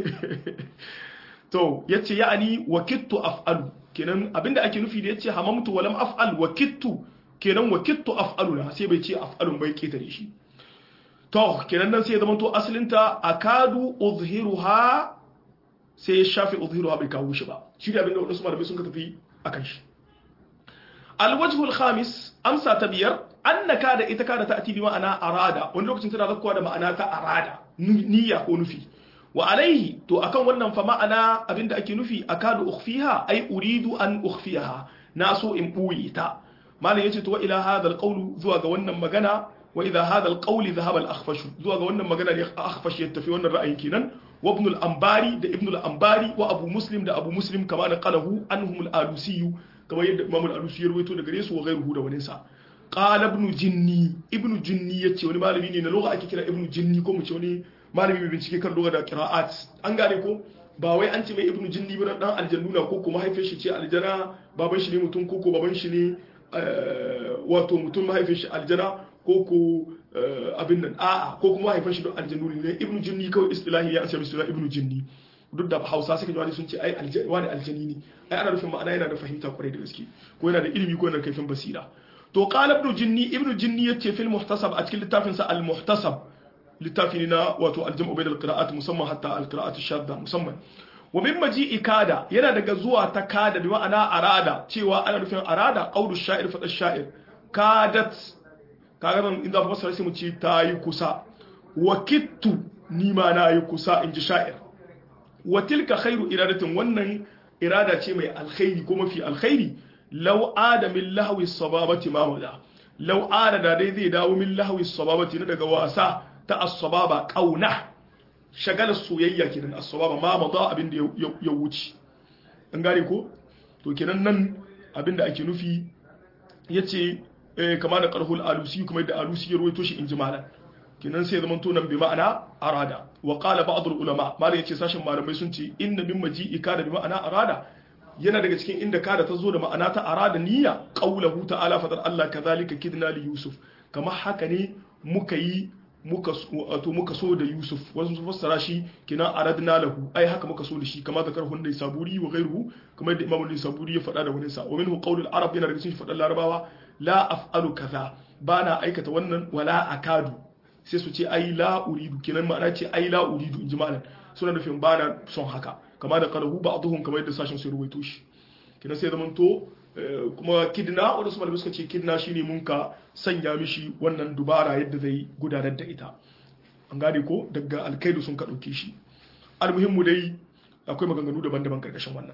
to yace ya'ani wa kittu af'alu kenan abinda ake nufi da yace hamamtu walam af'al wa kittu kenan wa kittu af'alu na sai bai ce af'alun bai ketare shi to kenan nan sai ya zama to asalinta akadu uzhiruha sai ya shafi uzhiruha bai kawo shi ba shi da abinda wadansu malamai sun ka tafi akan shi alwajhu alkhamis amsa ta biyar annaka da ita kada ta ati bi ma'ana arada wani lokacin tana zakkuwa da ma'ana ta arada niyya ko nufi wa alaihi to akan wannan fa ma'ana abinda ake nufi akadu ukhfiha ai uridu an ukhfiha na so in buye ta malam yace to ila hadha alqawlu zuwa ga wannan magana wa idha hadha al-qawl dhahaba al-akhfash zuwa ga wannan magana ne akhfash ya tafi wannan ra'ayin kenan wa ibn al-anbari da ibn al-anbari wa abu muslim da abu muslim kama da qalahu anhum al-alusi kamar yadda imam al-alusi ya rawaito daga gare su wa ghayruhu da wani sa qala ibn jinni ibn jinni yace wani malami ne na lugha ake kira ibn jinni ko mu ce wani malami mai bincike kan lugha da qira'at an gane ko ba wai an ce mai ibn jinni ba dan aljannuna ko kuma haifin shi ce aljana baban shi ne mutum ko ko baban shi ne wato mutum mahaifin shi aljana ko ko abin nan a'a ko kuma haifin shi don aljannu ne ibn jinni kawai istilahi ya asali suna ibn jinni duk da hausa suka ji sun ce ai wani aljani ne ai ana nufin ma'ana yana da fahimta kwarai da gaske ko yana da ilimi ko yana da kaifin basira to qala ibn jinni ibn jinni yace fil muhtasab a cikin littafin sa al muhtasab littafi ne na wato al jam'u bainal qira'at musamman hatta al qira'at shadda musamman wa min maji'i kada yana daga zuwa ta kada bi ma'ana arada cewa ana nufin arada qawlu sha'ir fa sha'ir kadat kaga nan inda fa sai mu ce tayi kusa wa kittu ni ma na yi kusa in ji sha'ir wa tilka khairu iradatin wannan irada ce mai alkhairi ko mafi alkhairi law ada min lahwi sababati ma wada law ada da dai zai dawo min lahwi sababati na daga wasa ta as-sababa qauna shagalar soyayya kenan as-sababa ma mada abin da ya wuce an gane ko to kenan nan abin da ake nufi yace kama da qarhul alusi kuma da alusi ya ruwaito shi injimalan kenan sai zaman to nan bi ma'ana arada wa qala ba'd ulama malai yace sashin malamai sun ce inna min maji'i kana bi ma'ana arada yana daga cikin inda kada ta zo da ma'ana ta arada niyya qaulahu ta'ala fadar Allah kadhalika kidna li yusuf kamar haka ne muka yi muka wato muka so da yusuf wasu sun fassara shi kina aradna lahu ai haka muka so da shi kamar zakar hundai saburi wa ghairuhu kamar da imamu saburi ya faɗa da wani sa wa minhu qaulul arab yana daga cikin faɗan larabawa la af'alu kaza bana aikata wannan wala akadu sai su ce ai la uridu kenan ma'ana ce ai la uridu inji malam suna nufin ba na son haka kama da qalahu ba'dhum kamar yadda sashin sai ruwaito shi kenan sai zaman to kuma kidna wanda su malamai suka ce kidna shine mun ka sanya mishi wannan dubara yadda zai gudanar da ita an gane ko daga alkaidu sun ka dauke shi almuhimmu dai akwai maganganu daban-daban karkashin wannan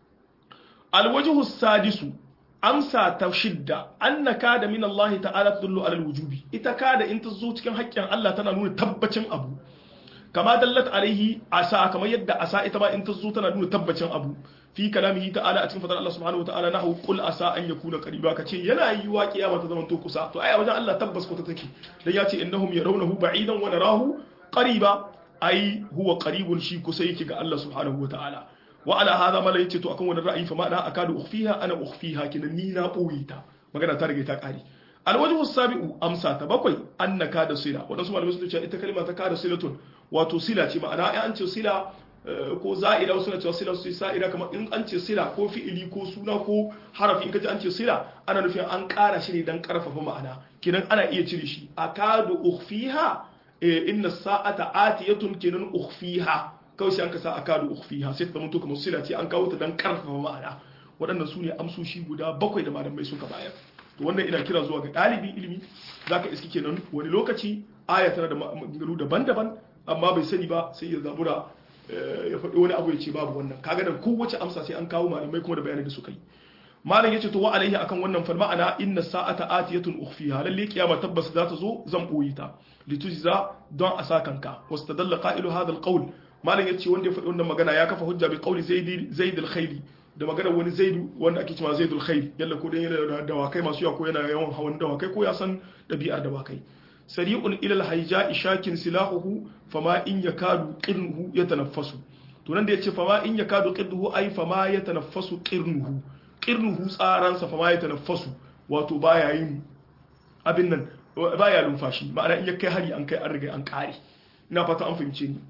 alwajhu sadisu amsa ta shidda annaka da min Allah ta'ala tudullu ala alwujubi ita kada in ta zo cikin haƙƙin Allah tana nuna tabbacin abu kama dallat alaihi asa kamar yadda asa ita ma in ta zo tana nuna tabbacin abu fi kalamihi ta'ala a cikin fadar Allah subhanahu wa ta'ala nahu qul asa an yakuna qariba kace yana yiwa kiyama ta zaman to kusa to ai a wajen Allah tabbas ko ta take dan ya ce innahum yarawnahu ba'idan wa narahu qariba ai huwa qaribun shi kusa yake ga Allah subhanahu wa ta'ala wa ala hadha mala yace to akan wannan ra'ayi fa ma da akadu ukhfiha ana ukhfiha kinan ni na boye ta magana ta rage ta kare alwajhu sabi'u amsa ta bakwai annaka da sila wadansu malamai sun ce ita kalma ta kada silatun wato sila ce ma'ana ai an ce sila ko za'ida wasu na cewa sila su sa'ida kamar in an ce sila ko fi'ili ko suna ko harafi in kaji an ce sila ana nufin an ƙara shi ne dan karfafa ma'ana kinan ana iya cire shi akadu ukhfiha inna sa'ata atiyatun kinan ukhfiha kawai sai an ka sa akadu ukhfiha sai ta zama to kamar sila ce an kawo ta dan karfafa ma'ana waɗannan su ne amsoshi guda bakwai da malamai suka bayar to wannan ina kira zuwa ga ɗalibin ilimi zaka iski kenan wani lokaci aya tana da maganganu daban-daban amma bai sani ba sai ya zabura ya faɗi wani abu ya ce babu wannan kaga da kowace amsa sai an kawo malamai kuma da bayanai da suka yi malam yace to wa alaihi akan wannan fal ma'ana inna sa'ata atiyatun ukhfiha lalle kiyama tabbas za ta zo zan boye ta litujza don a sa kanka wastadalla qa'ilu hadha alqawl malam yace wanda ya faɗi wannan magana ya kafa hujja bi qawli zaid zaid al-khayli da magana wani zaidu wanda ake cewa zaidul khair yalla ko dan yana da dawakai masu yawa ko yana yawan hawan dawakai ko ya san dabi'ar dawakai sari'un ila al-hayja'i shakin silahuhu fama in yakadu qirnuhu yatanaffasu to nan da yace fama in yakadu qirnuhu ai fama yatanaffasu qirnuhu qirnuhu tsaransa fama yatanaffasu wato baya yin abin nan baya lumfashi ma'ana in ya kai hari an kai an riga an kare ina fata an fahimce ni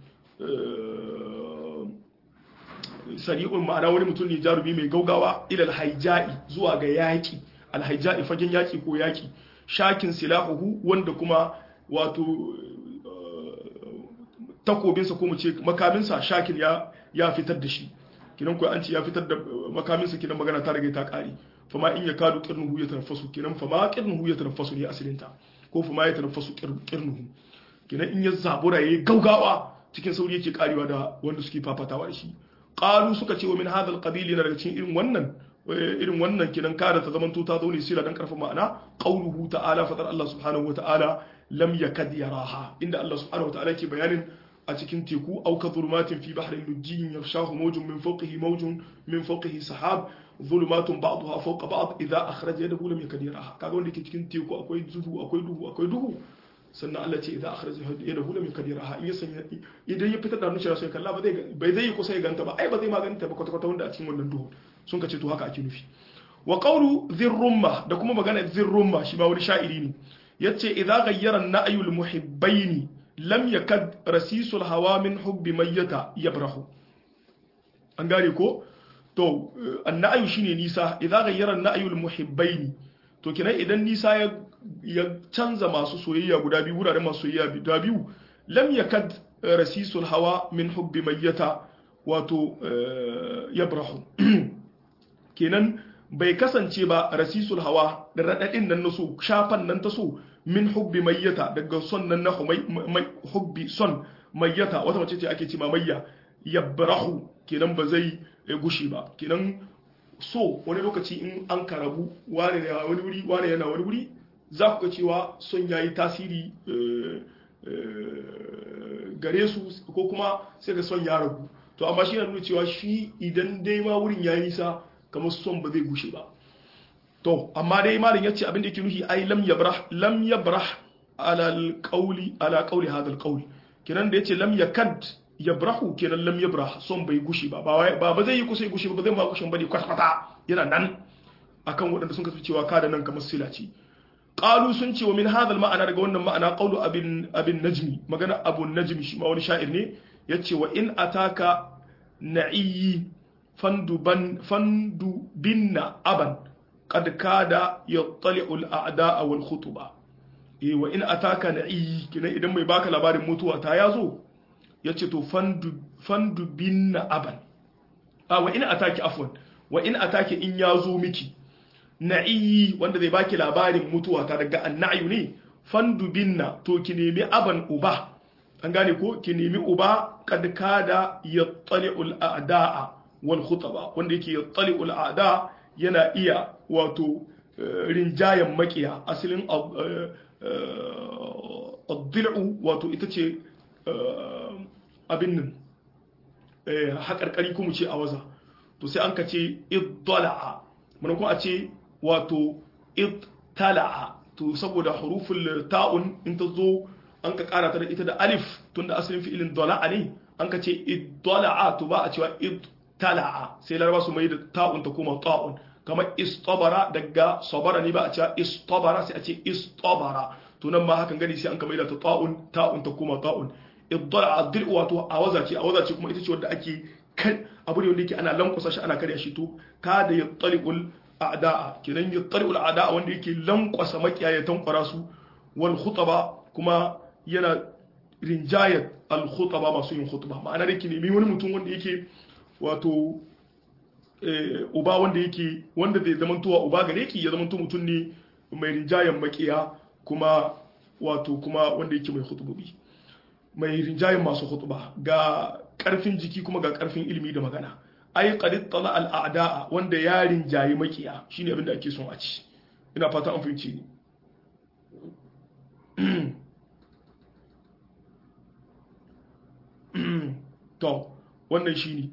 sari'un ma'ana wani mutum ne jarumi mai gaugawa ilal haija'i zuwa ga yaƙi alhaija'i fagen yaƙi ko yaƙi shakin silahuhu wanda kuma wato takobinsa ko mu ce makaminsa shakin ya ya fitar da shi kinan ko an ce ya fitar da makaminsa kinan magana ta rage ta ƙari fama in ya kadu qirnuhu ya tanaffasu kinan fama qirnuhu ya tanaffasu ne asalinta ko fama ya tanaffasu qirnuhu kinan in ya zabura yayi gaugawa cikin sauri yake karewa da wanda suke fafatawa da shi qalu suka ce wa min hadha alqabil yana daga cikin irin wannan irin wannan kinan kada ta zamanto ta zo ne sira dan karfin ma'ana qauluhu ta'ala fadar Allah subhanahu wata'ala lam yakad yaraha inda Allah subhanahu wata'ala ke bayanin a cikin teku au ka zulumatin fi bahrin lujjin yarshahu mawjun min fawqihi mawjun min fawqihi sahab zulumatun ba'daha fawqa ba'd idza akhraja yadahu lam yakad yaraha kaga wanda ke cikin teku akwai duhu akwai duhu akwai duhu sannan Allah ce idza akhraja yadahu lam yakad yaraha in ya sanya idan ya fitar da hannun shi sai kalla ba zai bai zai kusa ya ganta ba ai ba zai maganta ba kwata kwata wanda a cikin wannan duhu sun ka ce to haka ake nufi wa qawlu dhirrumma da kuma magana dhirrumma shi ba wani sha'iri ne yace idza ghayyara an-na'yu al-muhibbaini lam yakad rasisul hawa min hubbi mayyata yabrahu an gane ko to an-na'yu shine nisa idza ghayyara an-na'yu al-muhibbaini to kenan idan nisa ya ya canza masu soyayya guda biyu wuraren masu soyayya guda biyu lam yakad rasisul hawa min hubbi mayyata wato yabrahu kenan bai kasance ba rasisul hawa da raɗaɗin nan na so shafan nan ta so min hubbi mayyata daga son nan na hubbi son mayyata wata mace ce ake ce ma mayya yabrahu kenan ba zai gushi ba kenan so wani lokaci in an karabu wane yana wani wuri wane yana wani wuri za ku ga cewa son yayi tasiri gare su ko kuma sai ga son ya ragu to amma shi na nuna cewa shi idan dai ma wurin ya nisa kamar son ba zai gushe ba to amma dai malin yace abin da yake nufi ai lam yabrah lam yabrah ala alqawli ala qawli hadha alqawl kenan da yace lam yakad yabrahu kenan lam yabrah son bai gushe ba ba ba zai yi kusa gushe ba zai ma gushin bane kwata kwata yana nan akan waɗanda sun kasu cewa kada nan kamar sila ce qalu sun ce wa min hadha ma'ana daga wannan ma'ana qawlu abin abin najmi magana abu najmi shi ma wani sha'ir ne yace wa in ataka na'iyi fanduban fandu binna aban qad kada yattali'u al-a'da'a wal khutuba eh wa in ataka na'iyi kina idan mai baka labarin mutuwa ta yazo yace to fandu fandu binna aban a wa in ataki afwan wa in ataki in yazo miki na'iyi wanda zai baki labarin mutuwa ta daga annayu ne fandu binna to ki nemi aban uba an gane ko ki nemi uba kad kada yattali'ul a'da'a wal khutaba wanda yake yattali'ul a'da yana iya wato rinjayen makiya asalin ad-dil'u wato ita ce abin nan haƙarƙari kuma ce a waza to sai an ka ce iddala'a mun kuma a ce wato ittala'a to saboda huruful ta'un in ta zo an ka kara ta da ita da alif tunda asalin fi'ilin dala'a ne an ka ce iddala'a to ba a cewa ittala'a sai laraba su mai da ta'un ta koma ta'un kamar istabara daga sabara ne ba a cewa istabara sai a ce istabara to nan ma hakan gani sai an ka mai da ta ta'un ta'un ta koma ta'un iddala'a dil wato a waza ce a waza ce kuma ita ce wanda ake kan abu ne wanda yake ana lankwasa shi ana karya shi to kada ya taliqul a'da'a kenan ya taliqul a'da'a wanda yake lankwasa makiyaye tankwara su wal khutaba kuma yana rinjayat al-khutaba masu yin khutba ma'ana da ke nemi wani mutum wanda yake wato uba wanda yake wanda zai zama tuwa uba gare ki ya zama mutum ne mai rinjayen makiya kuma wato kuma wanda yake mai khutbobi mai rinjayen masu khutba ga karfin jiki kuma ga karfin ilimi da magana ai qad tala al-a'da'a wanda ya rinjayi makiya shine abin da ake son a ci ina fata an fahimci ni to wannan shine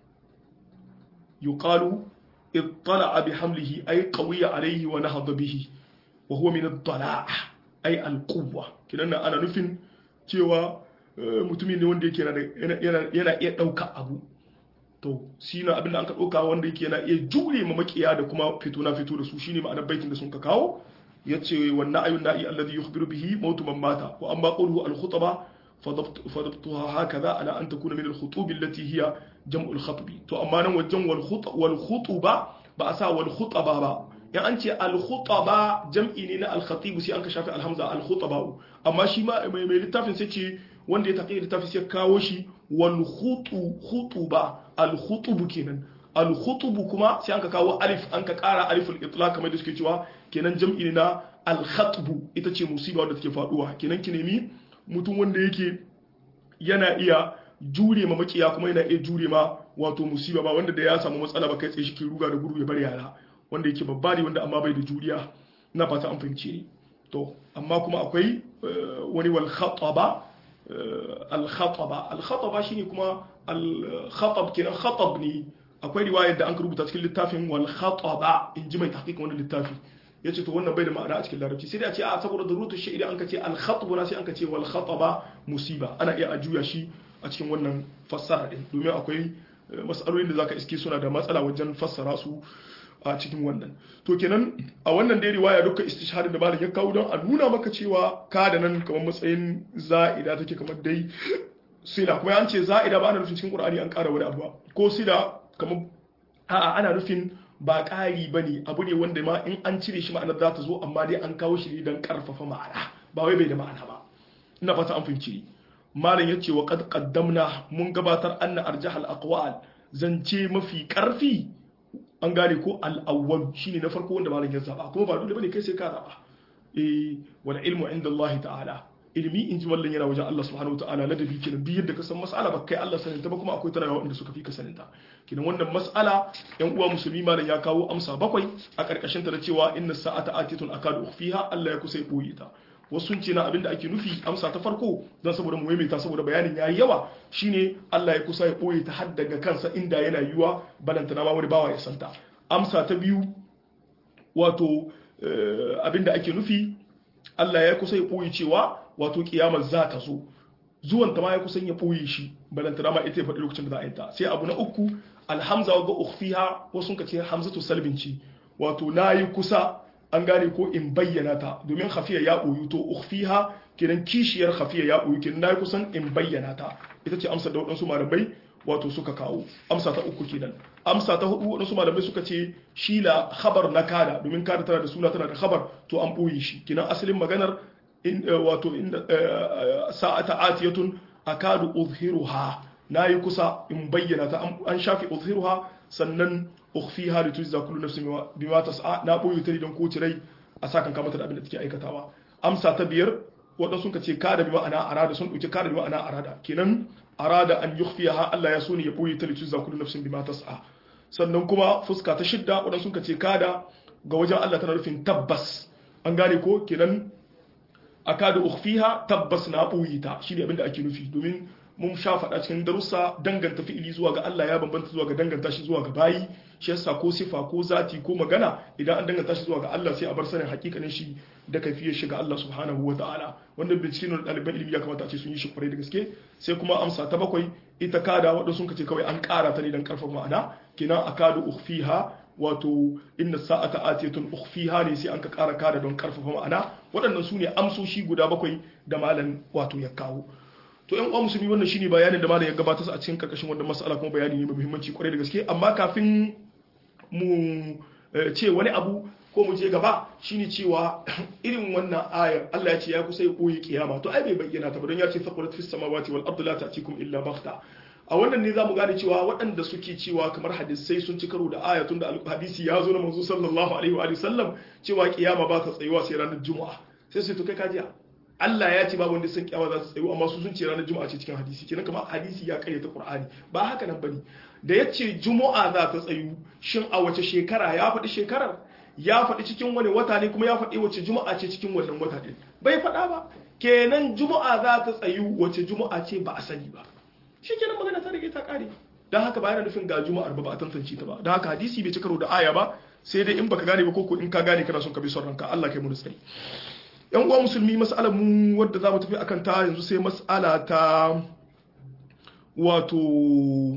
yuqalu ittala'a bihamlihi ay qawiya alayhi wa nahada bihi wa huwa min ad-dala'a ay al-quwwa kidan ana nufin cewa mutumin ne wanda yake yana iya dauka abu to shi na abin da an ka dauka wanda yake yana iya jure ma makiya da kuma fito na fito da su shine ma'anar baitin da sun ka kawo yace wannan ayun na'i alladhi yukhbiru bihi mautu man mata wa amma qawluhu al-khutaba فضبطها هكذا على أن تكون من الخطوب التي هي جمع الخطب تو أما نو الجمع والخط والخطبة بأسا والخطبة با يعني أنت الخطبة جمع إننا الخطيب سي أنك شافي الهمزة الخطبة أما شي ما ما لتافن سيتي wanda ya taƙi littafi sai kawo shi wal khutuba al khutubu kenan al khutubu kuma sai anka kawo alif anka ƙara aliful itlaq kamar da suke cewa kenan jam'i na al khatbu ita ce musiba wadda take faduwa kenan ki nemi mutum wanda yake yana iya jure ma makiya kuma yana iya jure ma wato musiba ba wanda da ya samu matsala ba kai tsaye shi ke ruga da gudu ya bar yara wanda yake babba ne wanda amma bai da juriya ina fata an fahimce ni to amma kuma akwai wani wal khataba al khataba al khataba shine kuma al khatab kenan khatab ne akwai riwayar da an rubuta cikin littafin wal khataba in ji mai tahqiq wannan littafi yace to wannan bai da ma'ana a cikin larabci sai dai a ce a saboda darutu shi idan anka ce al khatbu na sai anka ce wal khataba musiba ana iya a juya shi a cikin wannan fassara din domin akwai mas'alolin da zaka iske suna da matsala wajen fassara su a cikin wannan to kenan a wannan dai riwaya duka istishhadin da malam ya kawo don a nuna maka cewa ka da nan kamar matsayin za'ida take kamar dai sila kuma an ce za'ida ba ana nufin cikin qur'ani an ƙara wani abu ko sila kamar a'a ana nufin ba ƙari bane abu ne wanda ma in an cire shi ma'anar za ta zo amma dai an kawo shi ne don ƙarfafa ma'ana ba wai bai da ma'ana ba ina fata an fahimci malam yace wa qad qaddamna mun gabatar anna arjahal aqwal zance mafi ƙarfi an gane ko al'awwal shine na farko wanda malam ya zaba kuma ba dole bane kai sai ka zaba eh wal ilmu inda Allah ta'ala ilmi in ji wallan yana wajen Allah subhanahu ta'ala ladabi kenan duk yadda ka san mas'ala ba kai Allah sanin ta ba kuma akwai tana wanda suka fi ka sanin ta kenan wannan mas'ala yan uwa musulmi malam ya kawo amsa bakwai a karkashin ta da cewa inna sa'ata atitun akadu ukhfiha Allah ya kusa ya boye ta wasu sun ce na abinda ake nufi amsa ta farko don saboda mu maimaita saboda bayanin yayi yawa shine Allah ya kusa ya boye ta har daga kansa inda yana yiwa balanta na ma wani bawa ya santa amsa ta biyu wato abinda ake nufi Allah ya kusa ya boye cewa wato kiyamar za ta zo zuwan ta ma ya kusan ya boye shi balanta na ma ita ya faɗi lokacin da za a yi ta sai abu na uku alhamza ga ukhfiha wasu ka ce hamzatu salbinci wato nayi kusa an gane ko in bayyana ta domin khafiya ya ɓoyu to ukhfiha kenan kishiyar khafiya ya ɓoyu kenan nayi kusan in bayyana ta ita ce amsa da waɗansu malamai wato suka kawo amsa ta uku kenan amsa ta hudu waɗansu malamai suka ce shi la khabar na kada domin kada tana da suna tana da khabar to an ɓoye shi kenan asalin maganar wato inda sa'ata atiyatun akadu uzhiruha nayi kusa in bayyana ta an shafi uzhiruha sannan ukhfiha li tujza kullu nafsin bima tas'a na boye ta don ko rai a sakan kamata da abin da take aikatawa amsa ta biyar wanda sun ce kada bi ma'ana arada sun dauki kada bi ma'ana arada kenan arada an yukhfiha Allah ya so ne ya boye ta li tujza kullu nafsin bima tas'a sannan kuma fuska ta shidda wanda sun ce kada ga wajen Allah tana nufin tabbas an gane ko kenan akada ukhfiha tabbas na boye ta shine abin da ake nufi domin mun sha faɗa cikin darussa danganta fi'ili zuwa ga Allah ya bambanta zuwa ga danganta shi zuwa ga bayi shi yasa ko sifa ko zati ko magana idan an danganta shi zuwa ga Allah sai a bar sanin hakikanin shi da kafiyar shi ga Allah subhanahu wa ta'ala wannan bincike ne ɗaliban ilimi ya kamata a ce sun yi shi kwarai da gaske sai kuma amsa ta bakwai ita kada wadda sun kace kawai an ƙara ta ne dan karfafa ma'ana kina akadu ukhfiha wato inna sa'ata atiyatun ukhfiha ne sai an ka ƙara kada don karfafa ma'ana waɗannan su ne amsoshi guda bakwai da malam wato ya kawo to yan uwa musulmi wannan shine bayanin da malam ya gabatar a cikin karkashin wannan mas'ala kuma bayani ne mai muhimmanci kwarai da gaske amma kafin mu ce wani abu ko mu je gaba shine cewa irin wannan ayar Allah ya ce ya kusa ya koyi kiyama to ai bai bayyana ta ba don ya ce faqulat fis samawati wal ardi la ta'tikum illa baghta a wannan ne zamu gane cewa waɗanda suke cewa kamar hadisai sun ci karo da ayatun da hadisi ya zo na manzo sallallahu alaihi wa sallam cewa kiyama ba ta tsayuwa sai ranar juma'a sai sai to kai kajiya Allah ya ce babu wanda sun kyawa za su tsayu amma su sun ce ranar juma'a ce cikin hadisi kenan kamar hadisi ya karyata qur'ani ba haka nan bane da ya ce juma'a za ta tsayu shin a wace shekara ya faɗi shekarar ya faɗi cikin wani wata ne kuma ya faɗi wace juma'a ce cikin wannan wata ɗin bai faɗa ba kenan juma'a za ta tsayu wace juma'a ce ba a sani ba shi kenan magana ta rage ta ƙare don haka ba yana nufin ga juma'ar ba ba a tantance ta ba don haka hadisi bai ci karo da aya ba sai dai in baka gane ba ko in ka gane kana son ka bi son ranka Allah kai mu tsari yan uwa musulmi mas'alar mu wadda za mu tafi akan ta yanzu sai mas'ala ta wato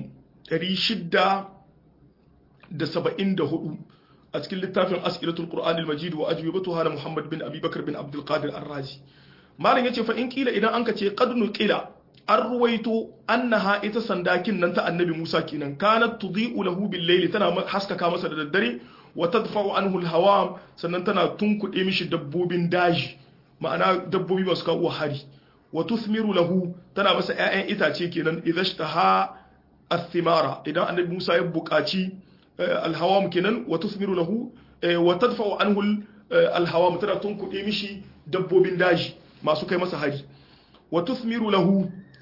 674 a cikin littafin as'ilatul qur'an al-majid wa ajwibatuha na muhammad bin abi bakr bin abdul qadir ar-razi malam yace fa in kila idan anka ce qad nuqila an ruwaito annaha ita sandakin nan ta annabi musa kenan kanat tudhi'u lahu bil layli tana haskaka masa da daddare wa tadfa'u anhu al-hawam sannan tana tunkuɗe mishi dabbobin daji ma'ana dabbobi masu kawo hari wa tuthmiru lahu tana masa ƴaƴan itace kenan idhashtaha athimara idan annabi Musa ya buƙaci alhawam kenan wa tuthmiru lahu wa tadfa'u anhu alhawam tana tunkuɗe mishi dabbobin daji masu kai masa hari wa tuthmiru lahu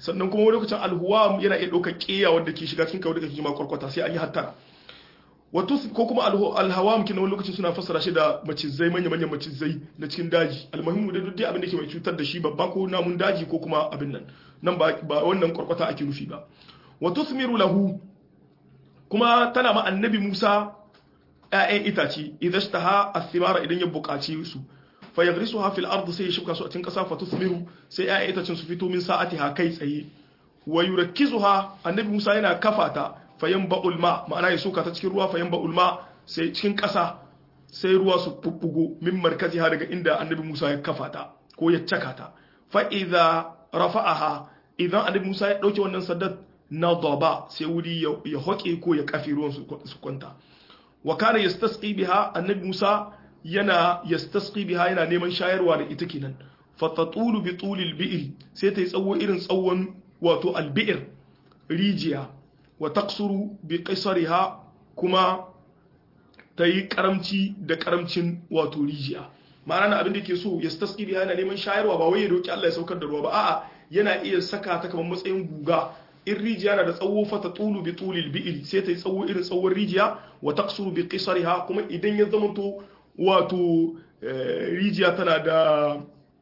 sannan kuma wani lokacin alhuwam yana iya ɗaukar ƙeya wanda ke shiga cikin kawai da kake jima kwarkwata sai an yi hattara wato ko kuma alhawam kina wani lokacin suna fassara shi da macizai manya manyan macizai na cikin daji almuhimmu da duk abin da ke mai cutar da shi babba ko namun daji ko kuma abin nan nan ba wannan kwarkwata ake nufi ba wato sumiru lahu kuma tana ma annabi Musa ‘ya'yan itace idan shi ta ha a thimara idan ya buƙaci su fa ya grisu ha fil ardu sai ya shuka su a cikin ƙasa fa tusmiru sai ‘ya'yan itacen su fito min sa'ati ha kai tsaye wa yurakkizu ha annabi Musa yana kafa ta fa yanba'ul ma ma'ana ya soka ta cikin ruwa fa yanba'ul ma sai cikin ƙasa sai ruwa su bubbugo min markazi ha daga inda annabi Musa ya kafa ta ko ya caka ta fa idza rafa'aha idan annabi Musa ya dauke wannan saddar na daba sai wuri ya hoƙe ko ya kafi ruwan su kwanta wa kana yastasqi biha annabi Musa yana yastasqi biha yana neman shayarwa da ita kenan fatatulu bi tulil bi'r sai ta yi tsawo irin tsawon wato albi'r rijiya wa taqsuru bi qisariha kuma ta yi karamci da karamcin wato rijiya ma'ana na abin da ke so yastasqi biha yana neman shayarwa ba wai ya roki Allah ya saukar da ruwa ba a'a yana iya saka ta kamar matsayin guga in rijiya na da tsawo fata tulu bi tulil bi'il sai ta yi tsawo irin tsawon rijiya wa taqsuru bi qisariha kuma idan ya zamanto wato rijiya tana da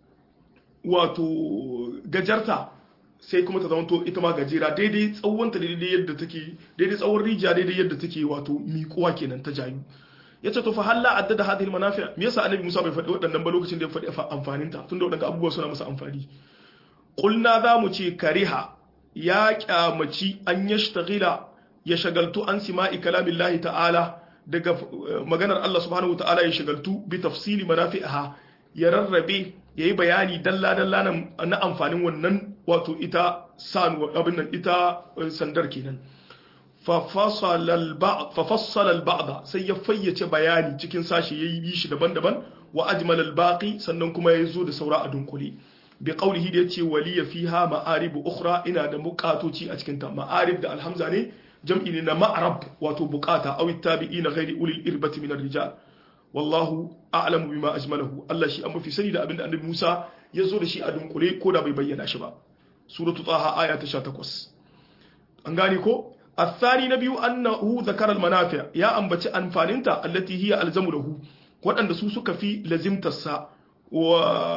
wato gajarta sai kuma ta zamanto ita ma gajera daidai tsawonta daidai yadda take daidai tsawon rijiya daidai yadda take wato miƙuwa kenan ta jayu yace to fa halla addada hadhihi almanafi me yasa annabi Musa bai faɗi waɗannan ba lokacin da ya faɗi amfanin ta tunda waɗannan abubuwa suna masa amfani qulna za mu ce kariha ya kyamaci an yashtagila ya shagaltu an sima'i kalamillahi ta'ala daga maganar Allah subhanahu ta'ala ya shagaltu bi tafsili manafi'aha ya rarrabe yayi bayani dalla dalla na amfanin wannan wato ita sanu abin nan ita sandar kenan fa fassala al-ba'd sai ya fayyace bayani cikin sashi yayi bi shi daban-daban wa ajmal al-baqi sannan kuma ya zo da saura a dunkule bi qawlihi da yace waliya fiha ma'arib ukhra ina da buƙatoci a cikin ta ma'arib da alhamza ne jam'i ne na ma'rab wato buƙata aw tabi'ina ghairi ulil irbati min ar-rijal wallahu a'lamu bima ajmalahu Allah shi an mafi sani da abinda annabi Musa ya zo da shi a dunkule ko da bai bayyana shi ba suratu taha aya ta 18 an gane ko الثاني نبي أنه ذكر المنافع يا أنبتي أنفاننتا التي هي ألزم له وأن سوسك في لزمت السا و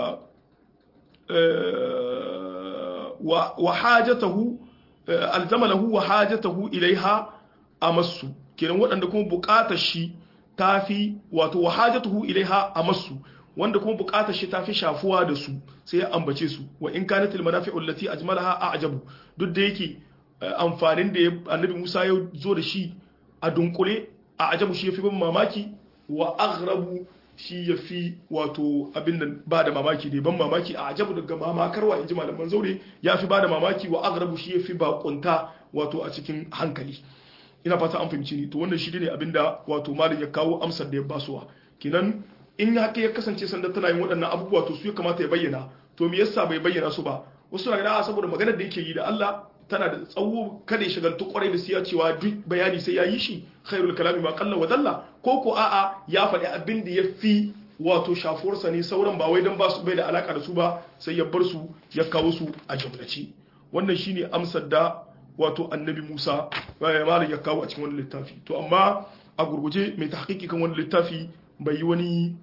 وحاجته ألزم له وحاجته إليها أمس kenan waɗanda kuma buƙatar shi tafi wato wahajatuhu ilaiha amassu wanda kuma buƙatar shi tafi shafuwa da su sai ya ambace su wa in kanatil manafi'u allati ajmalaha a'jabu duk da yake amfanin da annabi Musa ya zo da shi a dunkule a ajabu shi yafi ban mamaki wa aghrabu shi yafi wato abin da ba da mamaki ne ban mamaki a ajabu daga mamakarwa inji malaman zaure yafi ba da mamaki wa aghrabu shi yafi bakunta wato a cikin hankali ina fata an fahimci ni to wannan shi ne abinda wato malam ya kawo amsar da ya basuwa kinan in haka ya kasance sanda tana yin waɗannan abubuwa to su ya kamata ya bayyana to me yasa bai bayyana su ba wasu na gana saboda maganar da yake yi da Allah tana da tsawo kada ya shagaltu kwarai da siya cewa duk bayani sai ya yi shi khairul kalami ma qalla wa dalla ko ko a'a ya faɗi abin da ya fi wato shafuwarsa ne sauran ba wai dan ba su bai da alaka da su ba sai ya bar su ya kawo su a jumlace wannan shine amsar da wato annabi Musa malam ya kawo a cikin wani littafi to amma a gurguje mai tahqiqi kan wani littafi bai yi wani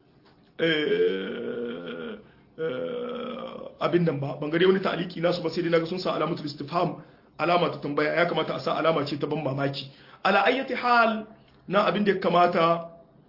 abin nan ba ban gare wani ta'aliki nasu ba sai dai naga sun sa alamatul istifham alama ta tambaya ya kamata a sa alama ce ta ban mamaki ala ayyati hal na abin da ya kamata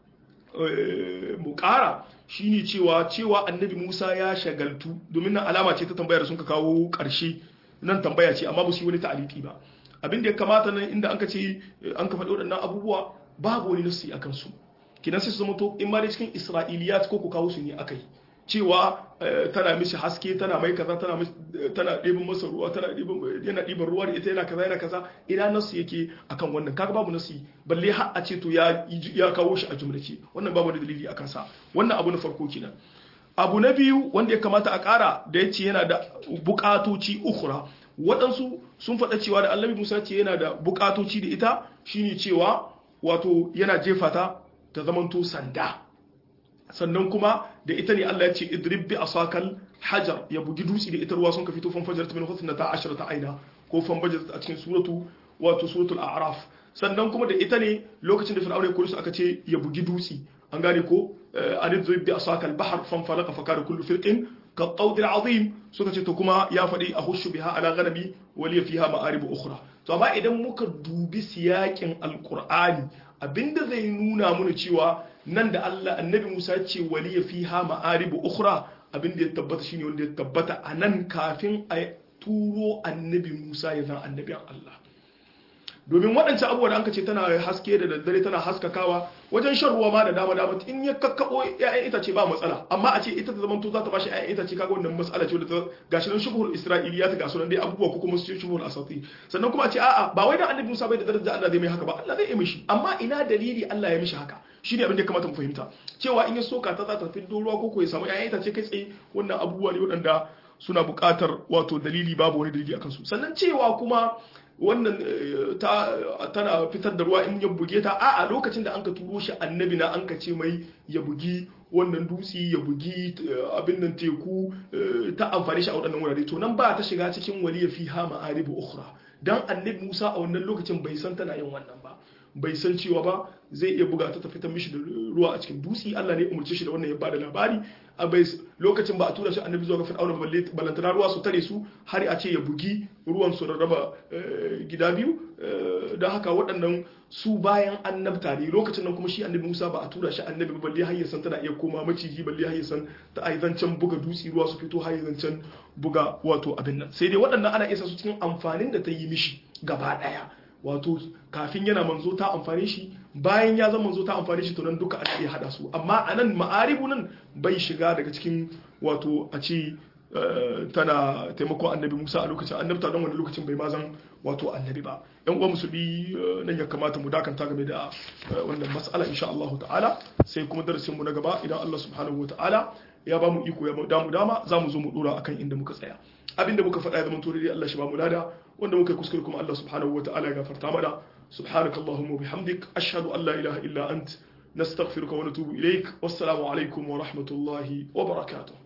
mu kara shine cewa cewa annabi Musa ya shagaltu domin nan alama ce ta tambayar sun ka kawo karshe nan tambaya ce amma ba su yi wani ta'aliki ba abin da ya kamata nan inda an ka ce an ka faɗi waɗannan abubuwa babu wani nasi akan su kinan sai su zama to in ma dai cikin isra'iliyat ko ku kawo su ne akai cewa tana mishi haske tana mai kaza tana tana ɗibin masa ruwa tana ɗibin yana ɗiban ruwa da ita yana kaza yana kaza ina nasu yake akan wannan kaga babu nasu balle har a ce to ya ya kawo shi a jumlace wannan babu wani dalili akan sa wannan abu na farko kenan abu na biyu wanda ya kamata a ƙara da ya ce yana da buƙatoci ukura waɗansu sun faɗa cewa da annabi musa ce yana da buƙatoci da ita shine cewa wato yana jefa ta ta zamanto sanda sannan kuma da ita ne Allah ya ce idrib bi asakal hajar ya bugi dutse da ita ruwa sun ka fito fan fajar min husnata ashrata aina ko fan fajar a cikin suratu wato suratul a'raf sannan kuma da ita ne lokacin da fir'auna ya kore su aka ce ya bugi dutse an gane ko an idrib bi asakal bahr fan falaqa fa kana kullu firqin ka qawd azim suka ce to kuma ya faɗi a hushu biha ala ghanabi waliya fiha ma'arib ukhra to amma idan muka dubi siyakin alqur'ani abinda zai nuna mana cewa nan da Allah annabi Musa ce waliya fiha ma'arib ukhra abinda ya tabbata shine wanda ya tabbata a nan kafin a turo annabi Musa ya zan annabin Allah domin waɗancan abubuwa da an ce tana haske da daddare tana haskakawa wajen shan ruwa ma da dama dama in ya kakkabo ƴaƴan itace ba matsala amma a ce ita ta zamanto za ta bashi ƴaƴan itace kaga wannan matsala ce wadda gashi nan shubuhul isra'iliya ta gasu nan dai abubuwa ko kuma shubuhul asati sannan kuma a ce a'a ba wai da annabi Musa bai da daraja Allah zai mai haka ba Allah zai yi mishi amma ina dalili Allah ya mishi haka shine abin da ya kamata mu fahimta cewa in ya soka ta za ta fiddo ruwa ko ko ya samu ƴaƴan itace kai tsaye wannan abubuwa ne waɗanda suna buƙatar wato dalili babu wani dalili akan su sannan cewa kuma wannan tana fitar da ruwa in ya buge ta a lokacin da an ka turo shi annabi na an ka ce mai ya bugi wannan dutse ya bugi abin nan teku ta amfani shi a waɗannan wurare to nan ba ta shiga cikin waliya fi ha ma'aribu ukhra dan annabi Musa a wannan lokacin bai san tana yin wannan ba bai san cewa ba zai iya buga ta ta fitar mishi da ruwa a cikin dutse Allah ne umarce shi da wannan ya bada labari a bai lokacin ba a tura shi annabi zuwa ga fir'auna balantana ruwa su tare su har a ce ya bugi ruwan su rarraba gida biyu don haka waɗannan su bayan annabta ne lokacin nan kuma shi annabi Musa ba a tura shi annabi ba balle har ya san tana iya koma maciji balle har ya san ta ai zancen buga dutse ruwa su fito har ya zancen buga wato abin nan sai dai waɗannan ana isa su cikin amfanin da ta yi mishi gaba ɗaya wato kafin yana manzo ta amfane shi bayan ya zama manzo ta amfane shi to nan duka ana iya hada su amma a nan ma'aribu nan bai shiga daga cikin wato a ce tana taimakon annabi musa a lokacin annabta don wani lokacin bai mazan wato annabi ba yan uwa musulmi nan ya kamata mu dakanta game da wannan mas'ala insha Allah ta'ala sai kuma darasin mu na gaba idan Allah subhanahu wa ta'ala ya ba mu iko ya damu dama za mu zo mu dora akan inda muka tsaya abinda muka faɗa ya zama to dai Allah shi ba mu lada wanda muka kuskure kuma Allah subhanahu wa ta'ala ya gafarta mana subhanaka allahumma bihamdik ashhadu an la ilaha illa ant nastaghfiruka wa natubu ilaik wassalamu alaikum wa rahmatullahi wa barakatuh